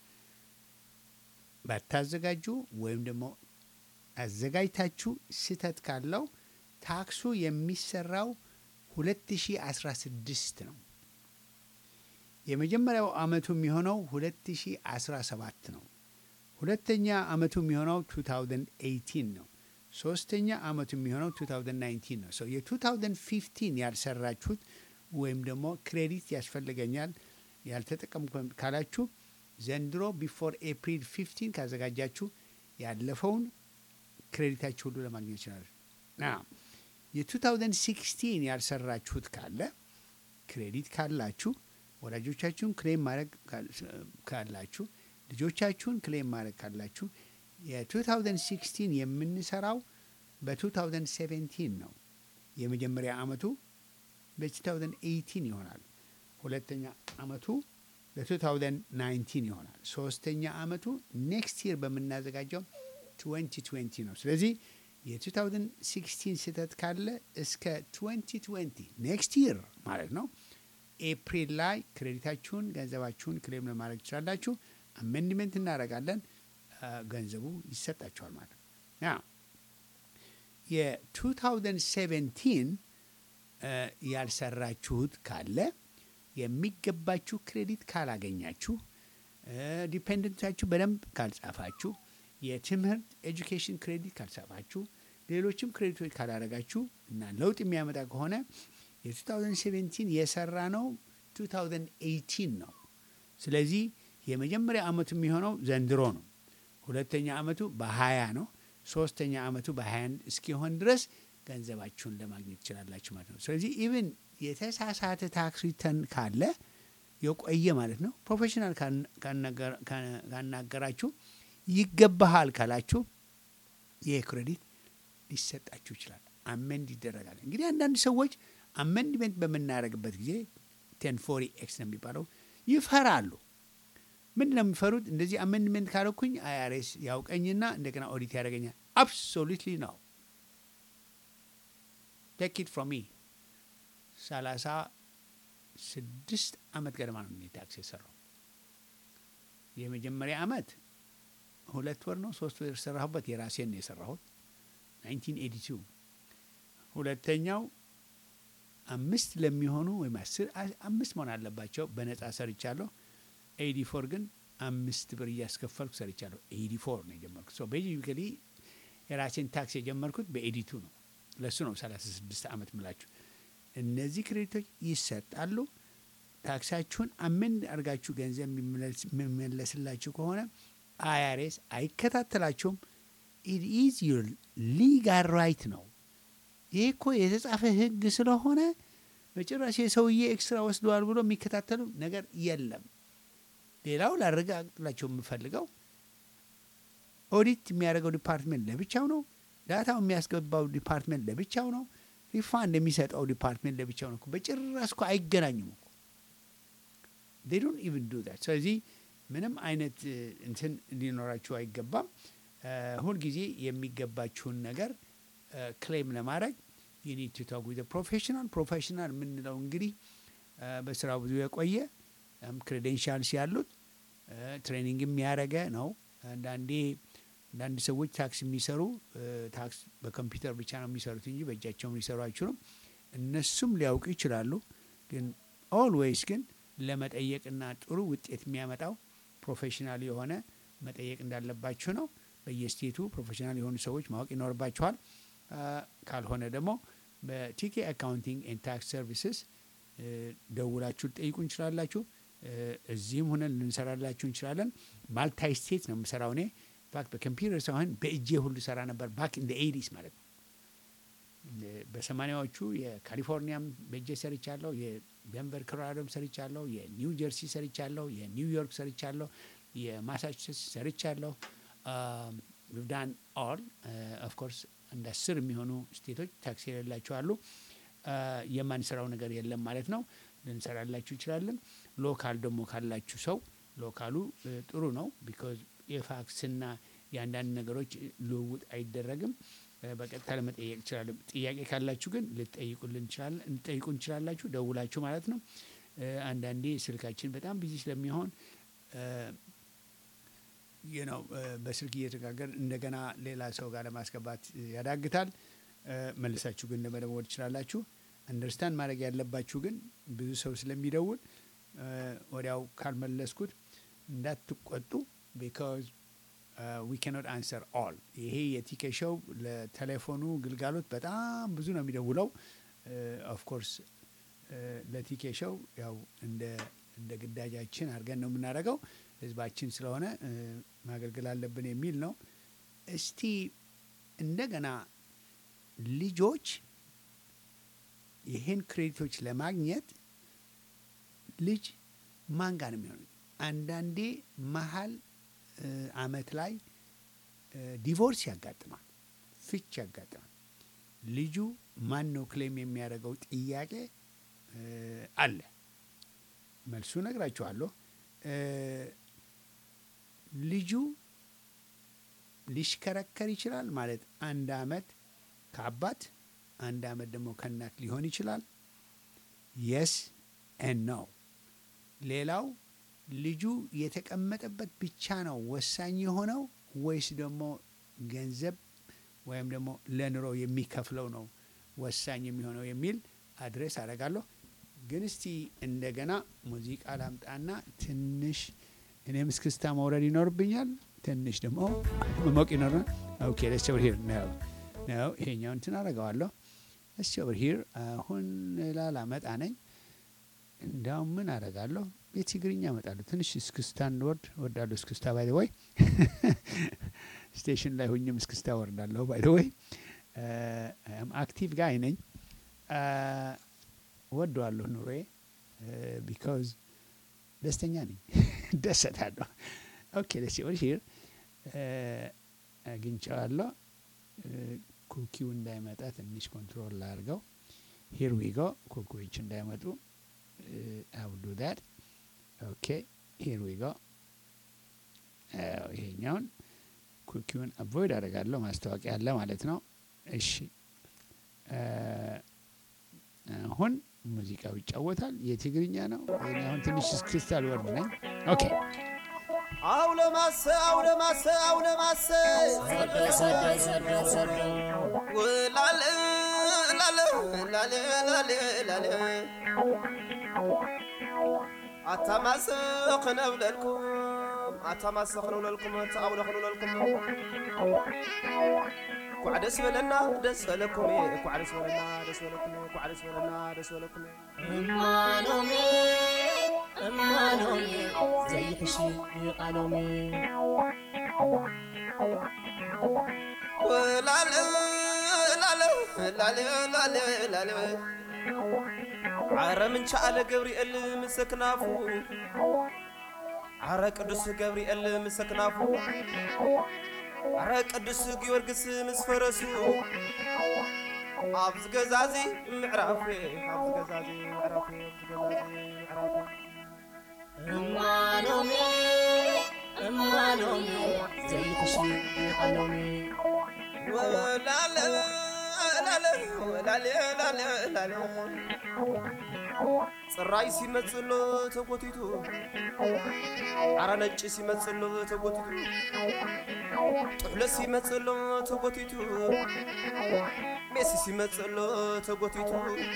Speaker 1: ባታዘጋጁ ወይም ደግሞ አዘጋጅታችሁ ስህተት ካለው ታክሱ የሚሰራው 2016 ነው። የመጀመሪያው አመቱ የሚሆነው 2017 ነው። ሁለተኛ አመቱ የሚሆነው 2018 ነው። ሶስተኛ አመቱ የሚሆነው 2019 ነው። ሰው የ2015 ያልሰራችሁት ወይም ደግሞ ክሬዲት ያስፈልገኛል ያልተጠቀምኩ ካላችሁ ዘንድሮ ቢፎር ኤፕሪል 15 ካዘጋጃችሁ ያለፈውን ክሬዲታችሁ ሁሉ ለማግኘት ይችላል። የ2016 ያልሰራችሁት ካለ ክሬዲት ካላችሁ ወላጆቻችሁን ክሌም ማድረግ ካላችሁ ልጆቻችሁን ክሌም ማድረግ ካላችሁ የ2016 የምንሰራው በ2017 ነው። የመጀመሪያ አመቱ በ2018 ይሆናል። ሁለተኛ አመቱ በ2019 ይሆናል። ሶስተኛ አመቱ ኔክስት ይር በምናዘጋጀው 2020 ነው። ስለዚህ የ2016 ስህተት ካለ እስከ 2020 ኔክስት ይር ማለት ነው ኤፕሪል ላይ ክሬዲታችሁን ገንዘባችሁን ክሌም ለማድረግ ትችላላችሁ። አሜንድሜንት እናደርጋለን፣ ገንዘቡ ይሰጣችኋል ማለት ነው። ያ የ2017 ያልሰራችሁት ካለ የሚገባችሁ ክሬዲት ካላገኛችሁ፣ ዲፔንደንታችሁ በደንብ ካልጻፋችሁ፣ የትምህርት ኤጁኬሽን ክሬዲት ካልጻፋችሁ፣ ሌሎችም ክሬዲቶች ካላረጋችሁ እና ለውጥ የሚያመጣ ከሆነ የ2017 የሰራ ነው 2018 ነው። ስለዚህ የመጀመሪያ አመቱ የሚሆነው ዘንድሮ ነው። ሁለተኛ አመቱ በ20 ነው። ሶስተኛ አመቱ በ21 እስኪሆን ድረስ ገንዘባችሁን ለማግኘት ትችላላችሁ ማለት ነው። ስለዚህ ኢቭን የተሳሳተ ታክስ ሪተርን ካለ የቆየ ማለት ነው ፕሮፌሽናል ካናገራችሁ ይገባሃል ካላችሁ ይህ ክሬዲት ሊሰጣችሁ ይችላል። አሜንድ ይደረጋል። እንግዲህ አንዳንድ ሰዎች አሜንድሜንት በምናደርግበት ጊዜ ቴን ፎሪ ኤክስ ነው የሚባለው ይፈራሉ። ምንድን ነው የሚፈሩት? እንደዚህ አሜንድሜንት ካረኩኝ አይአርኤስ ያውቀኝና እንደገና ኦዲት ያደርገኛል። አብሶሉትሊ ነው። ቴክ ኢት ፍሮም ሚ ሰላሳ ስድስት አመት ገደማ ነው እኔ ታክስ የሰራው። የመጀመሪያ አመት ሁለት ወር ነው ሶስት ወር የሰራሁበት የራሴን ነው የሰራሁት 1982 ሁለተኛው አምስት ለሚሆኑ ወይም አስር አምስት መሆን አለባቸው በነጻ ሰርቻለሁ። ኤዲ ፎር ግን አምስት ብር እያስከፈልኩ ሰርቻለሁ። ኤዲ ፎር ነው የጀመርኩት። ሶ ቤዚካሊ የራሴን ታክስ የጀመርኩት በኤዲቱ ነው። ለሱ ነው 36 ዓመት ምላችሁ። እነዚህ ክሬዲቶች ይሰጣሉ። ታክሳችሁን አሜንድ አድርጋችሁ ገንዘብ የሚመለስላችሁ ከሆነ አይአርኤስ አይከታተላችሁም። ኢት ኢዝ ዩር ሊጋል ራይት ነው። ይህ እኮ የተጻፈ ሕግ ስለሆነ በጭራሽ የሰውዬ ኤክስትራ ወስደዋል ብሎ የሚከታተሉ ነገር የለም። ሌላው ላረጋግጥላቸው የምፈልገው ኦዲት የሚያደርገው ዲፓርትሜንት ለብቻው ነው። ዳታው የሚያስገባው ዲፓርትሜንት ለብቻው ነው። ሪፋንድ የሚሰጠው ዲፓርትሜንት ለብቻው ነው። እኮ በጭራሽ እኮ አይገናኙም እኮ they don't even do that ስለዚህ ምንም አይነት እ፣ እንትን ሊኖራችሁ አይገባም። እ፣ ሁልጊዜ የሚገባችሁን ነገር ክሌም ለማድረግ you need to talk with a professional ፕሮፌሽናል የምንለው እንግዲህ እ፣ በስራው ብዙ የቆየ ክሬዴንሻልስ ያሉት ትሬኒንግ የሚያደረገ ነው። አንዳንዴ አንዳንድ ሰዎች ታክስ የሚሰሩ እ፣ ታክስ በኮምፒውተር ብቻ ነው የሚሰሩት እንጂ በእጃቸውም ሊሰሩ አይችሉም። እነሱም ሊያውቁ ይችላሉ። ግን ኦልዌይስ ግን ለመጠየቅና ጥሩ ውጤት የሚያመጣው ፕሮፌሽናል የሆነ መጠየቅ እንዳለባችሁ ነው። በየስቴቱ ፕሮፌሽናል የሆኑ ሰዎች ማወቅ ይኖርባችኋል። አ፣ ካልሆነ ደግሞ በቲኬ አካውንቲንግ ኤንድ ታክስ ሰርቪስስ ደውላችሁ ልጠይቁ እንችላላችሁ። እ፣ እዚህም ሆነን ልንሰራላችሁ እንችላለን። ማልታይ ስቴት ነው የምሰራው እኔ ኢንፋክት በኮምፒውተር ሳይሆን በእጄ ሁሉ ሰራ ነበር ባክ ኢን ኤዲስ ማለት ነው። እ፣ በሰማኒያዎቹ የካሊፎርኒያም በእጄ ሰርቻለሁ። የደንቨር ኮሎራዶም ሰርቻለሁ። የኒው ጀርሲ ሰርቻለሁ። የኒውዮርክ ሰርቻለሁ። የማሳቹሴትስ ሰርቻለሁ። ዳን ኦል ኦፍኮርስ እንደ አስር የሚሆኑ ስቴቶች ታክስ የሌላቸው አሉ። አ፣ የማንሰራው ነገር የለም ማለት ነው። ልንሰራላችሁ እንችላለን። ሎካል ደግሞ ካላችሁ ሰው ሎካሉ እ፣ ጥሩ ነው ቢኮዝ የፋክስና የአንዳንድ ነገሮች ልውውጥ አይደረግም። እ፣ በቀጥታ ለመጠየቅ ይችላለን። ጥያቄ ካላችሁ ግን ልጠይቁልን እንችላለን ልጠይቁ እንችላላችሁ ደውላችሁ ማለት ነው። እ፣ አንዳንዴ ስልካችን በጣም ቢዚ ስለሚሆን ይህ ነው በስልክ እየተጋገር እንደገና ሌላ ሰው ጋር ለማስገባት እ፣ ያዳግታል። እ፣ መልሳችሁ ግን ለመደወል ትችላላችሁ። አንደርስታንድ ማድረግ ያለባችሁ ግን ብዙ ሰው ስለሚደውል እ፣ ወዲያው ካልመለስኩት እንዳትቆጡ ቢካዝ ዊ ካኖት አንሰር ኦል። ይሄ የቲኬ ሾው ለቴሌፎኑ ግልጋሎት በጣም ብዙ ነው የሚደውለው። ኦፍኮርስ ለቲኬ ሾው ያው እንደ እንደ ግዳጃችን አድርገን ነው የምናደርገው። ህዝባችን ስለሆነ እ፣ ማገልገል አለብን የሚል ነው። እስቲ እንደገና ልጆች ይህን ክሬዲቶች ለማግኘት ልጅ ማን ጋር ነው የሚሆኑ? አንዳንዴ መሀል እ፣ አመት ላይ እ፣ ዲቮርስ ያጋጥማል፣ ፍች ያጋጥማል። ልጁ ማን ነው ክሌም የሚያደርገው ጥያቄ እ፣ አለ። መልሱ ነግራችኋለሁ። እ፣ ልጁ ሊሽከረከር ይችላል ማለት አንድ አመት ከአባት አንድ አመት ደግሞ ከእናት ሊሆን ይችላል። የስ ኤን ነው። ሌላው ልጁ የተቀመጠበት ብቻ ነው ወሳኝ የሆነው ወይስ ደግሞ ገንዘብ ወይም ደግሞ ለኑሮ የሚከፍለው ነው ወሳኝ የሚሆነው የሚል አድሬስ አደርጋለሁ። ግን እስቲ እንደገና ሙዚቃ ላምጣና ትንሽ እኔም እስክስታ መውረድ ይኖርብኛል። ትንሽ ደግሞ መሞቅ ይኖርናል። ኦኬ ለስ ኦቨር ሂር ነው ነው ይሄኛው እንትን አደርገዋለሁ። ለስ ኦቨር ሂር አሁን ላላመጣ ነኝ። እንዳውም ምን አደርጋለሁ የትግርኛ እመጣለሁ። ትንሽ እስክስታን ወርድ ወርዳለሁ። እስክስታ ባይ ወይ ስቴሽን ላይ ሁኝም እስክስታ ወርዳለሁ። ባይ ወይ አክቲቭ ጋይ ነኝ። ወደዋለሁ ኑሮዬ ቢካዝ ደስተኛ ነኝ፣ ደሰታለሁ። ኦኬ ደስ ወር ሂር አግኝቼዋለሁ። ኩኪው እንዳይመጣ ትንሽ ኮንትሮል ላድርገው። ሂር ዊ ጎ ኩኪዎች እንዳይመጡ አው ዱ ዳት ኦኬ ሂር ዊ ጎ ይሄኛውን ኩኪውን አቮይድ አደርጋለሁ። ማስታወቂያ አለ ማለት ነው። እሺ አሁን ሙዚቃው ይጫወታል። የትግርኛ ነው። እኔ አሁን ትንሽ እስክስታል ወርድ ነኝ። ኦኬ
Speaker 6: አውለ ማሰ አውለ ማሰ አውለ ማሰ ውላለ ላለ ላለ ላለ ላለ አታማስኽ ነብለልኩም አታማስኽ ነብለልኩም አውለ ክንብለልኩም ኳዕ ደስ በለና ደስ በለኩም ኳዕ ደስ በለና ደስ በለኩም ኳዕ ደስ በለና ደስ በለኩም
Speaker 3: እማኖሜ እማኖሜ ዘይሕሺ ቃሎሜ
Speaker 6: ላለ ላለ ላለ ላለ ላለ ዓረ ምንቻ አለ ገብርኤል ምስ ክናፉ ዓረ ቅዱስ ገብርኤል ምስ ክናፉ ዓረ ቅዱስ ጊዮርጊስ ምስ ፈረሱ ኣብዚ ገዛዚ ምዕራፍ ኣብዚ ገዛዚ ምዕራፍ ኣብዚ ገዛዚ ምዕራፍ
Speaker 3: እማኖሜ እማኖሜ ዘይትሽ ቃሎሜ
Speaker 6: ወላለ ላለ ወላለ ላለ ላለ ጽራይ ሲመጽሎ ተጎቲቱ ዓረ ነጭ ሲመጽሎ ተጎቲቱ ጥሕሎ ሲመጽሎ ተጎቲቱ ሜሲ ሲመጽሎ ተጎቲቱ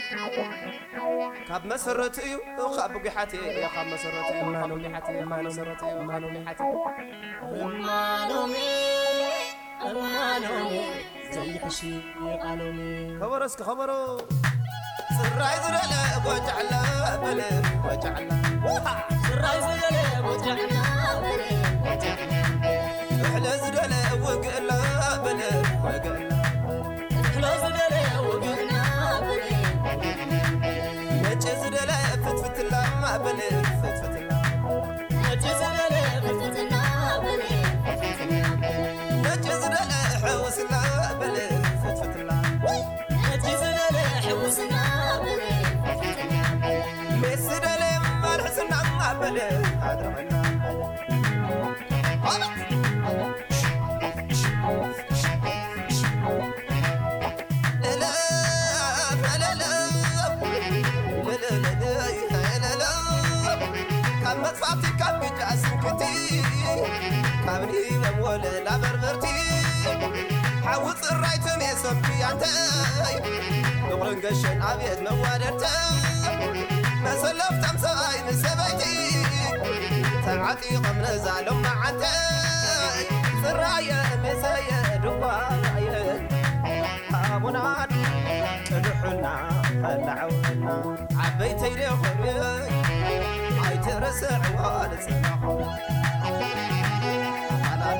Speaker 6: ካብ መሰረት እዩ ካብ ጉሓት ካብ መሰረት እዩ ካብ ጉሓት ካብ መሰረት እዩ ካብ ጉሓት
Speaker 3: እማኖሜ እማኖሜ ዘይትሽ ቃሎሜ
Speaker 6: ከበሮ እስኪ ከበሮ ጽራይ ዝደለ ጎጃዕላ በለ ጎጃዕላ
Speaker 3: ስራይ ዘለለ ወጃዕና በለ
Speaker 6: ጥሕለ ዝደለ ውግእላ በለ ወግእላ
Speaker 3: ክሎ ዝደለ ወግና በለ
Speaker 6: ነጭ ዝደለ ፍትፍትላ በለ ፍትፍትላ
Speaker 3: ነጭ ዘለለ ፍትፍትና በለ
Speaker 6: ነጭ ዝደለ ሕውስላ በለ ፍትፍትላ
Speaker 3: ነጭ ዘለለ ሕውስና በለ
Speaker 6: ሜስ ዝደለ ማልሕስና በለ ኣድረመና ካብ መጥፋእቲ ካብ ግጫ ስንክቲ ካብ ኒበም ወለላ በርበርቲ ሓዊ ፅራይ ተሜ ሰምቲ ኣንተይ ንቑርን ገሸን ኣብየት መዋደድተ መሰለፍቶም ሰብኣይ ንሰበይቲ ተዓጢቖም ነዛሎም መዓንተይ ፅራየ መሰየ ድኳየ ኣቡናን ቅድሑና ከላዕውና ዓበይተይ ደኾንይ ኣይትረስዕዋ ንፅናኹ ኣላሎ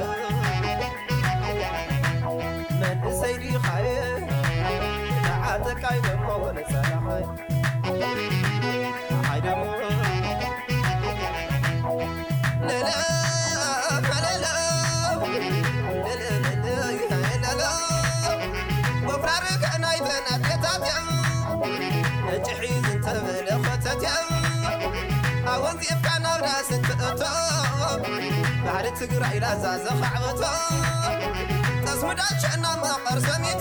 Speaker 6: መንእሰይ ዲኻየ ተዓጠቃይ ደሞ ንፀናኸይ ኣይ ደሞ ለለ ለለ ለለ ወፍራርክ ናይተን ኣዴታት እያ ነጭሒ ዝንተበለ ኸተት እያ ኣወንፂፍካ ናብ ራስን ትእቶ ባህሊ ትግራይ ላዛ ዘኻዕበቶ ተስምዳቸና መቐር ሰሚቶ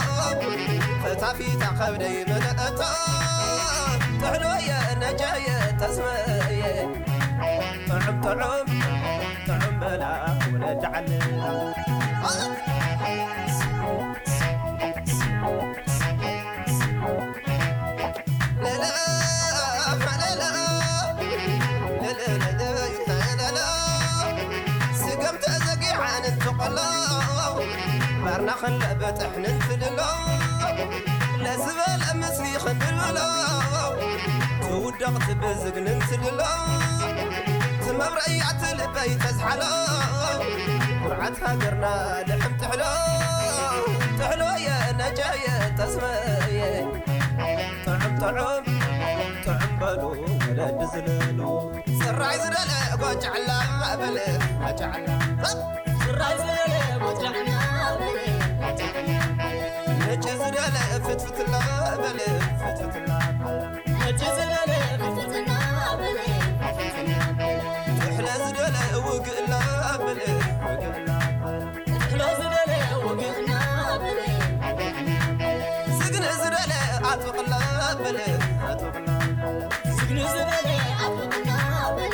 Speaker 6: ፈታፊታ ከብደይ መለአቶ ጥሕሎየ ነጀየ ተስመየ ጥዑም ጥዑም ጥዑም በላ ወለድ ዓለ ስገም ተዘጊዓን እንትቆሎ ባርና ክንለበጥሕ ንንትልሎ ለዝበለ ምስሊ ክንብልብሎ ትውደቕ ትብዝግ ንንትልሎ ትመብረእያዕቲ ልበይ ተዝሓሎ ኩርዓት ሃገርና ልሕም ትሕሎ ትሕሎየ ነጀየ ተስመየ ጥዑም ጥዑም ጥዑም በሉ ወለዲ ዝለሉ ፅራይ ዝደለ ጎጫዕላ በለ ጎጫዕላ
Speaker 3: ስራይ ዘለለ ወጃዕና በለ
Speaker 6: ነጭ ዝደለ ፍትፍትላ በለ ፍትፍትላ
Speaker 3: ነጭ ዘለለ ፍትፍትና በለ
Speaker 6: ትሕለ ዝደለ ውግእላ በለ ውግእላ
Speaker 3: ክሎ ዝደለ ወግና በለ
Speaker 6: ዝግነ ዝደለ ኣጥብቕላ በለ ኣጥብቕላ
Speaker 3: ዝግኒ ዝበለ ኣፍና በለ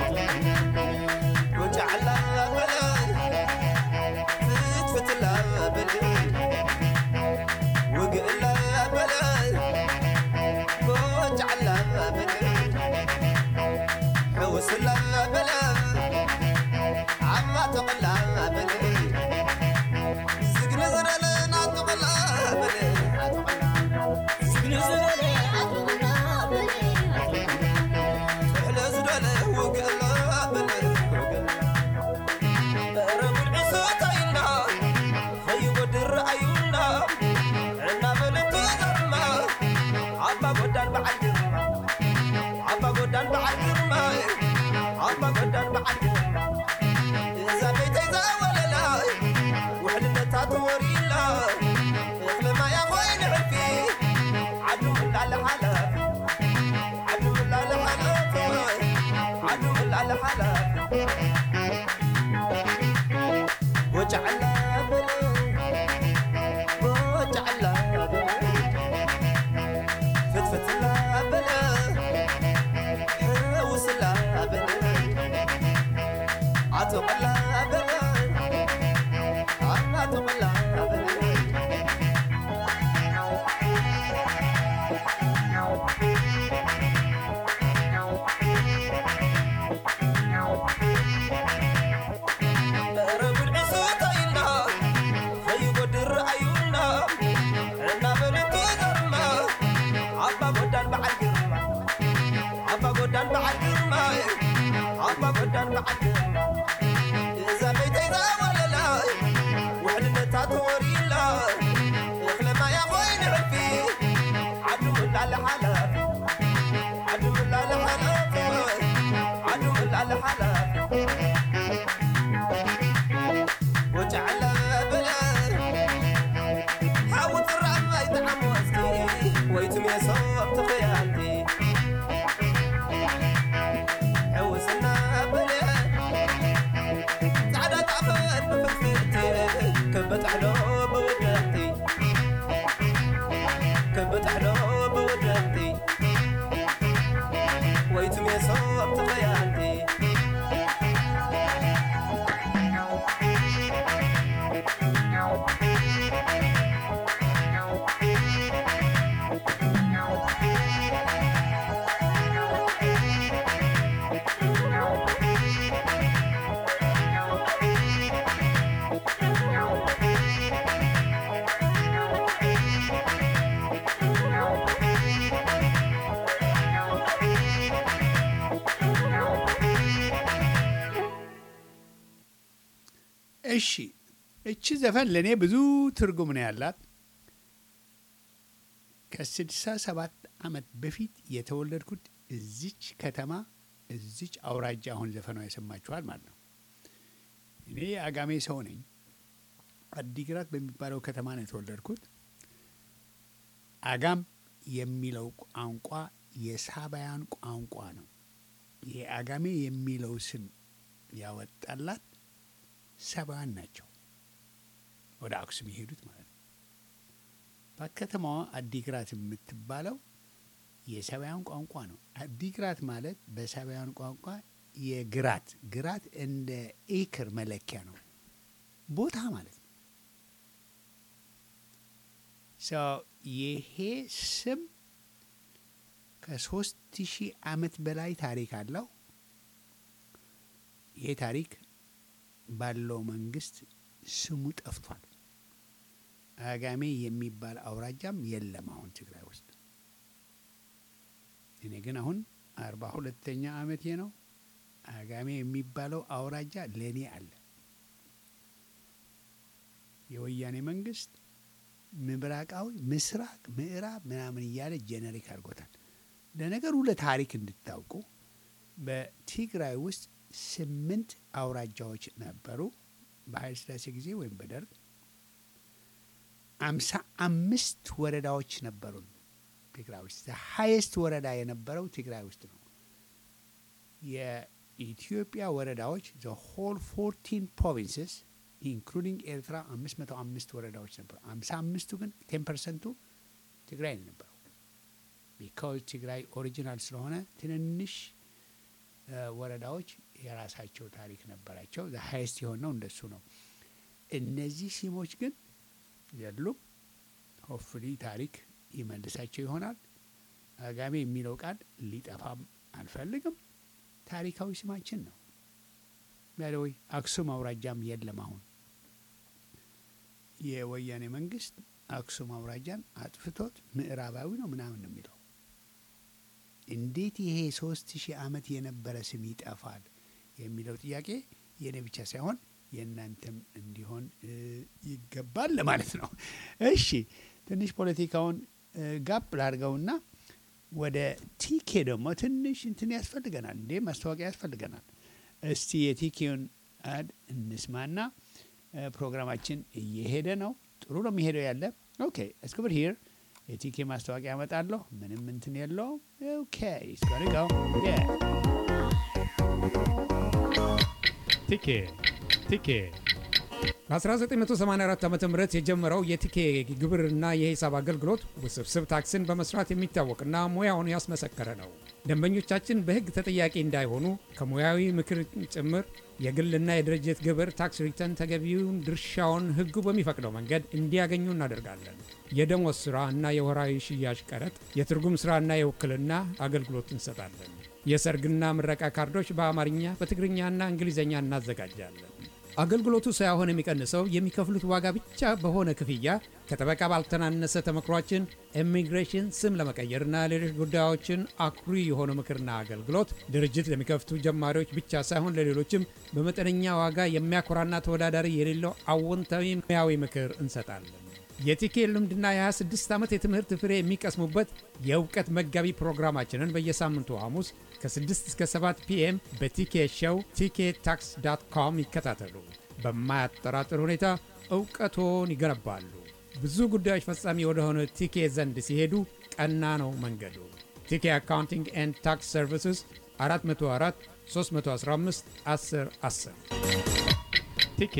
Speaker 6: ጎጫዕላ በለ ፍትፍትላ በለ ውግእላ በለ ጎጫዕላ በለ ሕውስላ በለ ዓማ ተቕላ በለ ዝግነ ዝደለ ናጥቕላ በለ ኣጥቕላ
Speaker 3: ዝግኒ ዝበለ ኣፍና በለ
Speaker 6: ትሕለ ዝደለ ውግእላ በለ ውግእላ በረ ጉልዒሶተይና ከይጐድር ረኣዩና ዕና በለቶ ዘርማ ኣባ ጐዳን በዓል ግርማ ወጫዕላ በለ ወጫዕላ በለ ፍትፍትላ በለ ሕውስላ በለ አቶቀላ በለ አቶቀላ በለ መረቡን ዕሶታይና ከይጐድር ረአዩና እናበለቱ ዘርማ ኣባ ጐዳን በዓል ግርማ ኣባ ጐዳን በዓል ግርማ ኣባ ጐዳን በዓል ግርማ እዛ ቤተይዛ ወለላ ውሕልነታ ተወሪላ እኽለማያ ኾይን ዕርፊ ዓዱ ምላለ ሓላፊ ዓዱ ምላለ ሓላፊ ዓዱ ምላለ ሓላፊ ወጫዕላ በለ ሓውት ራማይ ተዓሞስቲ ወይቱም የሶም ተኸያንቲ ሕውስና በለ ፃዕዳ ጣፈት ብፍልፍልቲ ከበጥሕሎ ብውደንቲ ከበጥሕሎ ብውደንቲ ወይቱም የሶም ተኸያንቲ
Speaker 1: እሺ እቺ ዘፈን ለእኔ ብዙ ትርጉም ነው ያላት። ከስድሳ ሰባት ዓመት በፊት የተወለድኩት እዚች ከተማ እዚች አውራጃ አሁን ዘፈኗ የሰማችኋል ማለት ነው። እኔ የአጋሜ ሰው ነኝ። አዲግራት በሚባለው ከተማ ነው የተወለድኩት። አጋም የሚለው ቋንቋ የሳባያን ቋንቋ ነው። ይሄ አጋሜ የሚለው ስም ያወጣላት ሰባን ናቸው። ወደ አክሱም የሄዱት ማለት ነው። በከተማዋ አዲግራት የምትባለው የሰባያን ቋንቋ ነው። አዲግራት ማለት በሰባያን ቋንቋ የግራት ግራት እንደ ኤክር መለኪያ ነው፣ ቦታ ማለት ነው። ሰው ይሄ ስም ከሶስት ሺህ ዓመት በላይ ታሪክ አለው። ይሄ ታሪክ ባለው መንግስት ስሙ ጠፍቷል። አጋሜ የሚባል አውራጃም የለም አሁን ትግራይ ውስጥ። እኔ ግን አሁን አርባ ሁለተኛ ዓመቴ ነው። አጋሜ የሚባለው አውራጃ ለእኔ አለ። የወያኔ መንግስት ምብራቃዊ፣ ምስራቅ፣ ምዕራብ ምናምን እያለ ጄኔሪክ አድርጎታል። ለነገሩ ለታሪክ እንድታውቁ በትግራይ ውስጥ ስምንት አውራጃዎች ነበሩ በኃይለ ሥላሴ ጊዜ ወይም በደርግ አምሳ አምስት ወረዳዎች ነበሩን ትግራይ ውስጥ ሀይስት ወረዳ የነበረው ትግራይ ውስጥ ነው የኢትዮጵያ ወረዳዎች ዘ ሆል ፎርቲን ፕሮቪንስስ ኢንክሉዲንግ ኤርትራ አምስት መቶ አምስት ወረዳዎች ነበሩ አምሳ አምስቱ ግን ቴን ፐርሰንቱ ትግራይ ነው የነበረው ቢካዝ ትግራይ ኦሪጂናል ስለሆነ ትንንሽ ወረዳዎች የራሳቸው ታሪክ ነበራቸው። ሀይስት የሆነው እንደሱ ነው። እነዚህ ሲሞች ግን የሉም። ሆፍሊ ታሪክ ይመልሳቸው ይሆናል። አጋሜ የሚለው ቃል ሊጠፋም አልፈልግም። ታሪካዊ ስማችን ነው። ያደወይ አክሱም አውራጃም የለም። አሁን የወያኔ መንግስት አክሱም አውራጃን አጥፍቶት ምዕራባዊ ነው ምናምን ነው የሚለው እንዴት ይሄ ሶስት ሺህ ዓመት የነበረ ስም ይጠፋል የሚለው ጥያቄ የእኔ ብቻ ሳይሆን የእናንተም እንዲሆን ይገባል ለማለት ነው። እሺ ትንሽ ፖለቲካውን ጋብ ላድርገውና ወደ ቲኬ ደግሞ ትንሽ እንትን ያስፈልገናል እንዴ ማስታወቂያ ያስፈልገናል። እስቲ የቲኬውን አድ እንስማና ፕሮግራማችን እየሄደ ነው። ጥሩ ነው የሚሄደው ያለ ኦኬ እስክብር ሂር የቲኬ ማስታወቂያ ያመጣለሁ። ምንም እንትን የለውም። ኦኬ ስጋሪጋው
Speaker 7: ቲኬ ቲኬ በ1984 ዓ ም የጀመረው የቲኬ ግብርና የሂሳብ አገልግሎት ውስብስብ ታክስን በመስራት የሚታወቅና ሙያውን ያስመሰከረ ነው። ደንበኞቻችን በሕግ ተጠያቂ እንዳይሆኑ ከሙያዊ ምክር ጭምር የግልና የድርጅት ግብር ታክስ ሪተርን ተገቢውን ድርሻውን ሕጉ በሚፈቅደው መንገድ እንዲያገኙ እናደርጋለን። የደሞዝ ሥራ እና የወራዊ ሽያጭ ቀረጥ፣ የትርጉም ሥራና የውክልና አገልግሎት እንሰጣለን። የሰርግና ምረቃ ካርዶች በአማርኛ በትግርኛና እንግሊዝኛ እናዘጋጃለን። አገልግሎቱ ሳይሆን የሚቀንሰው የሚከፍሉት ዋጋ ብቻ በሆነ ክፍያ ከጠበቃ ባልተናነሰ ተመክሯችን ኢሚግሬሽን ስም ለመቀየርና ሌሎች ጉዳዮችን አኩሪ የሆነ ምክርና አገልግሎት ድርጅት ለሚከፍቱ ጀማሪዎች ብቻ ሳይሆን ለሌሎችም በመጠነኛ ዋጋ የሚያኮራና ተወዳዳሪ የሌለው አዎንታዊ ሙያዊ ምክር እንሰጣለን። የቲኬ ልምድና የ26 ዓመት የትምህርት ፍሬ የሚቀስሙበት የእውቀት መጋቢ ፕሮግራማችንን በየሳምንቱ ሐሙስ ከ6 እስከ 7 ፒኤም በቲኬ ሾው ቲኬ ታክስ ዳት ኮም ይከታተሉ። በማያጠራጥር ሁኔታ እውቀቶን ይገነባሉ። ብዙ ጉዳዮች ፈጻሚ ወደሆነ ቲኬ ዘንድ ሲሄዱ ቀና ነው መንገዱ። ቲኬ አካውንቲንግ ኤንድ ታክስ ሰርቪስስ 404 315 10 10 ቲኬ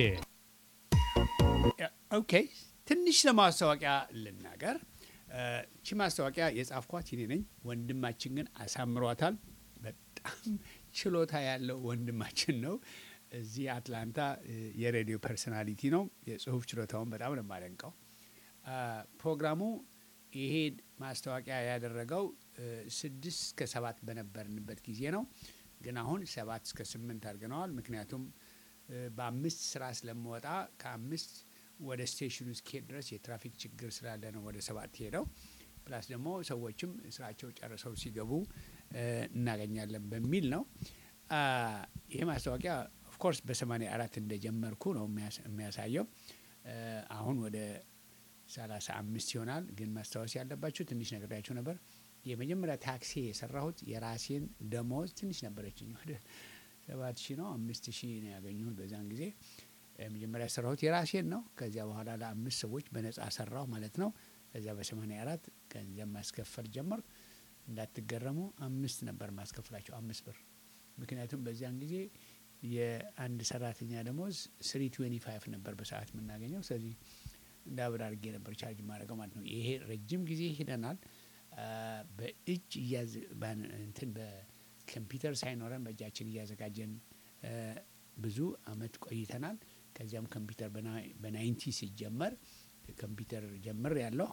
Speaker 1: ኦኬ ትንሽ ለማስታወቂያ ልናገር። እቺ ማስታወቂያ የጻፍኳት እኔ ነኝ። ወንድማችን ግን አሳምሯታል። በጣም ችሎታ ያለው ወንድማችን ነው። እዚህ አትላንታ የሬዲዮ ፐርሶናሊቲ ነው። የጽሁፍ ችሎታውን በጣም ነው የማደንቀው። ፕሮግራሙ ይሄ ማስታወቂያ ያደረገው ስድስት እስከ ሰባት በነበርንበት ጊዜ ነው። ግን አሁን ሰባት እስከ ስምንት አድርገነዋል። ምክንያቱም በአምስት ስራ ስለምወጣ ከአምስት ወደ ስቴሽኑ እስኪሄድ ድረስ የትራፊክ ችግር ስላለ ነው ወደ ሰባት ሄደው። ፕላስ ደግሞ ሰዎችም ስራቸው ጨርሰው ሲገቡ እናገኛለን በሚል ነው። ይህ ማስታወቂያ ኦፍኮርስ በሰማንያ አራት እንደጀመርኩ ነው የሚያሳየው። አሁን ወደ ሰላሳ አምስት ይሆናል። ግን ማስታወስ ያለባቸው ትንሽ ነግሬያቸው ነበር። የመጀመሪያ ታክሲ የሰራሁት የራሴን ደሞዝ ትንሽ ነበረችኝ። ወደ ሰባት ሺህ ነው አምስት ሺህ ነው ያገኘሁት በዛን ጊዜ መጀመሪያ የሰራሁት የራሴን ነው። ከዚያ በኋላ ለአምስት ሰዎች በነጻ ሰራሁ ማለት ነው። ከዚያ በሰማንያ አራት ገንዘብ ማስከፈል ጀመርኩ። እንዳትገረሙ አምስት ነበር ማስከፍላቸው አምስት ብር። ምክንያቱም በዚያን ጊዜ የአንድ ሰራተኛ ደሞዝ ስሪ ትዌንቲ ፋይቭ ነበር በሰዓት የምናገኘው። ስለዚህ እንደ አብር አድርጌ ነበር ቻርጅ ማድረገው ማለት ነው። ይሄ ረጅም ጊዜ ሂደናል። በእጅ እያዝ እንትን በኮምፒውተር ሳይኖረን በእጃችን እያዘጋጀን ብዙ አመት ቆይተናል። ከዚያም ኮምፒውተር በናይንቲ ሲጀመር ኮምፒውተር ጀምር ያለው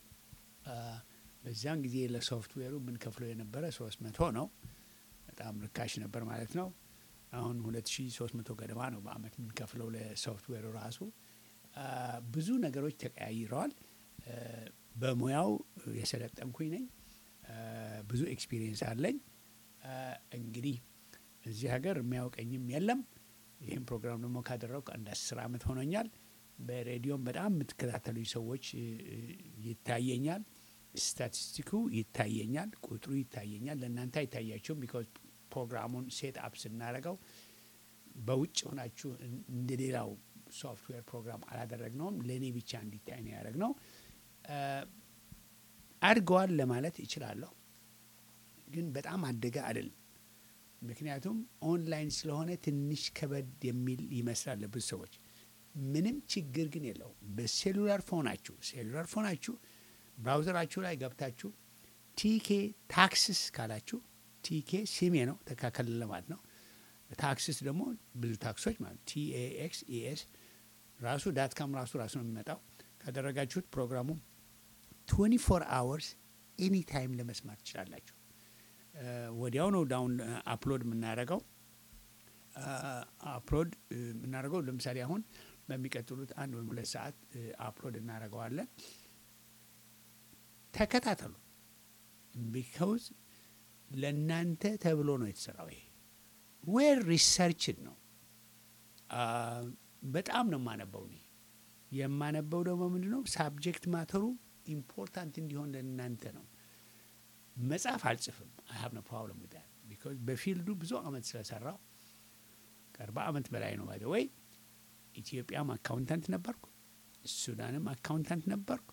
Speaker 1: በዚያን ጊዜ ለሶፍትዌሩ የምንከፍለው የነበረ ሶስት መቶ ነው። በጣም ርካሽ ነበር ማለት ነው። አሁን ሁለት ሺ ሶስት መቶ ገደማ ነው በአመት የምንከፍለው ለሶፍትዌሩ ራሱ። ብዙ ነገሮች ተቀያይረዋል። በሙያው የሰለጠንኩኝ ነኝ። ብዙ ኤክስፒሪየንስ አለኝ። እንግዲህ እዚህ ሀገር የሚያውቀኝም የለም። ይህም ፕሮግራም ደግሞ ካደረጉ አንድ አስር አመት ሆኖኛል። በሬዲዮም በጣም የምትከታተሉኝ ሰዎች ይታየኛል። ስታቲስቲኩ ይታየኛል፣ ቁጥሩ ይታየኛል። ለእናንተ አይታያቸውም። ቢካዝ ፕሮግራሙን ሴት አፕ ስናደርገው በውጭ ሆናችሁ እንደ ሌላው ሶፍትዌር ፕሮግራም አላደረግነውም። ለእኔ ብቻ እንዲታይ ነው ያደረግነው። አድገዋል ለማለት እችላለሁ፣ ግን በጣም አደገ አይደለም። ምክንያቱም ኦንላይን ስለሆነ ትንሽ ከበድ የሚል ይመስላል ለብዙ ሰዎች። ምንም ችግር ግን የለውም። በሴሉላር ፎናችሁ ሴሉላር ፎናችሁ ብራውዘራችሁ ላይ ገብታችሁ ቲኬ ታክስስ ካላችሁ ቲኬ ሲሜ ነው ተካከል ለማለት ነው። ታክስስ ደግሞ ብዙ ታክሶች ማለት ቲኤኤክስ ኢኤስ ራሱ ዳት ካም ራሱ ራሱ ነው የሚመጣው። ካደረጋችሁት ፕሮግራሙ 24 አወርስ ኤኒ ታይም ለመስማት ትችላላችሁ። ወዲያው ነው ዳውን አፕሎድ የምናደርገው አፕሎድ የምናደርገው ለምሳሌ አሁን በሚቀጥሉት አንድ ወይም ሁለት ሰዓት አፕሎድ እናደርገዋለን። ተከታተሉ። ቢካውዝ ለእናንተ ተብሎ ነው የተሰራው። ይሄ ዌር ሪሰርችን ነው። በጣም ነው የማነበው እኔ የማነበው ደግሞ ምንድን ነው ሳብጀክት ማተሩ ኢምፖርታንት እንዲሆን ለእናንተ ነው። መጽሐፍ አልጽፍም። አይ ሀብ ኖ ፕሮብለም ዊዝ ዛት ቢኮዝ በፊልዱ ብዙ አመት ስለሰራው ከአርባ አመት በላይ ነው። ባይ ወይ ኢትዮጵያም አካውንታንት ነበርኩ፣ ሱዳንም አካውንታንት ነበርኩ።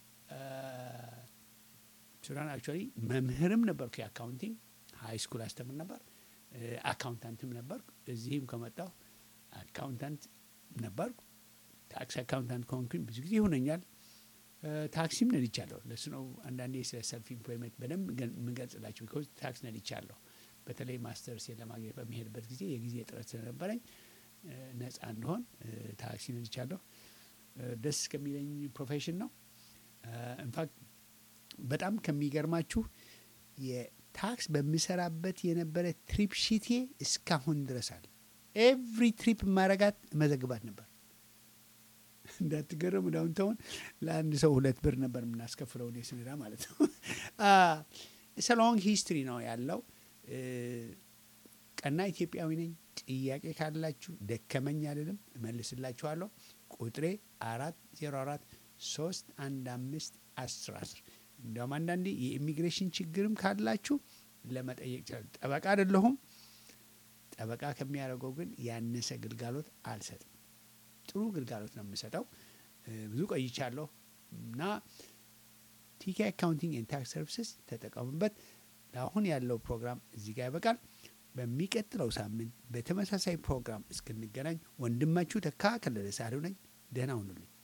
Speaker 1: ሱዳን አክቹዋሊ መምህርም ነበርኩ የአካውንቲንግ ሀይ ስኩል አስተምር ነበር። አካውንታንትም ነበርኩ። እዚህም ከመጣሁ አካውንታንት ነበርኩ። ታክስ አካውንታንት ከሆንኩኝ ብዙ ጊዜ ይሆነኛል። እ፣ ታክሲም ነድቻለሁ። ለሱ ነው አንዳንዴ ስለ ሰልፍ ኢምፕሎይመንት በደንብ ገን- የምገልጽላቸው ቢኮዝ ታክስ ነድቻለሁ። በተለይ ማስተርሴን ለማግኘት በሚሄድበት ጊዜ የጊዜ እጥረት ስለነበረኝ እ፣ ነፃ እንደሆን እ፣ ታክሲ ነድቻለሁ። እ፣ ደስ ከሚለኝ ፕሮፌሽን ነው። ኢንፋክት በጣም ከሚገርማችሁ የታክስ በምሰራበት የነበረ ትሪፕ ሺቴ እስካሁን ድረስ አለ። ኤቭሪ ትሪፕ ማረጋት መዘግባት ነበር። እንዳትገረሙ ዳውንታውን ለአንድ ሰው ሁለት ብር ነበር የምናስከፍለው እኔ ስነዳ ማለት ነው። ሰሎንግ ሂስትሪ ነው ያለው። እ፣ ቀና ኢትዮጵያዊ ነኝ። ጥያቄ ካላችሁ ደከመኝ አልልም፣ እመልስላችኋለሁ። ቁጥሬ አራት ዜሮ አራት ሶስት አንድ አምስት አስር አስር እንዲያውም አንዳንዴ የኢሚግሬሽን ችግርም ካላችሁ ለመጠየቅ ይችላል። ጠበቃ አይደለሁም። ጠበቃ ከሚያደርገው ግን ያነሰ ግልጋሎት አልሰጥም። ጥሩ ግልጋሎት ነው የምሰጠው። እ፣ ብዙ ቆይቻለሁ እና ቲኬ አካውንቲንግ ኤንድ ታክስ ሰርቪስስ ተጠቀሙበት። ለአሁን ያለው ፕሮግራም እዚህ ጋር ያበቃል። በሚቀጥለው ሳምንት በተመሳሳይ ፕሮግራም እስክንገናኝ ወንድማችሁ ተካ ከለለ ሳህሉ ነኝ። ደህና ሁኑልኝ።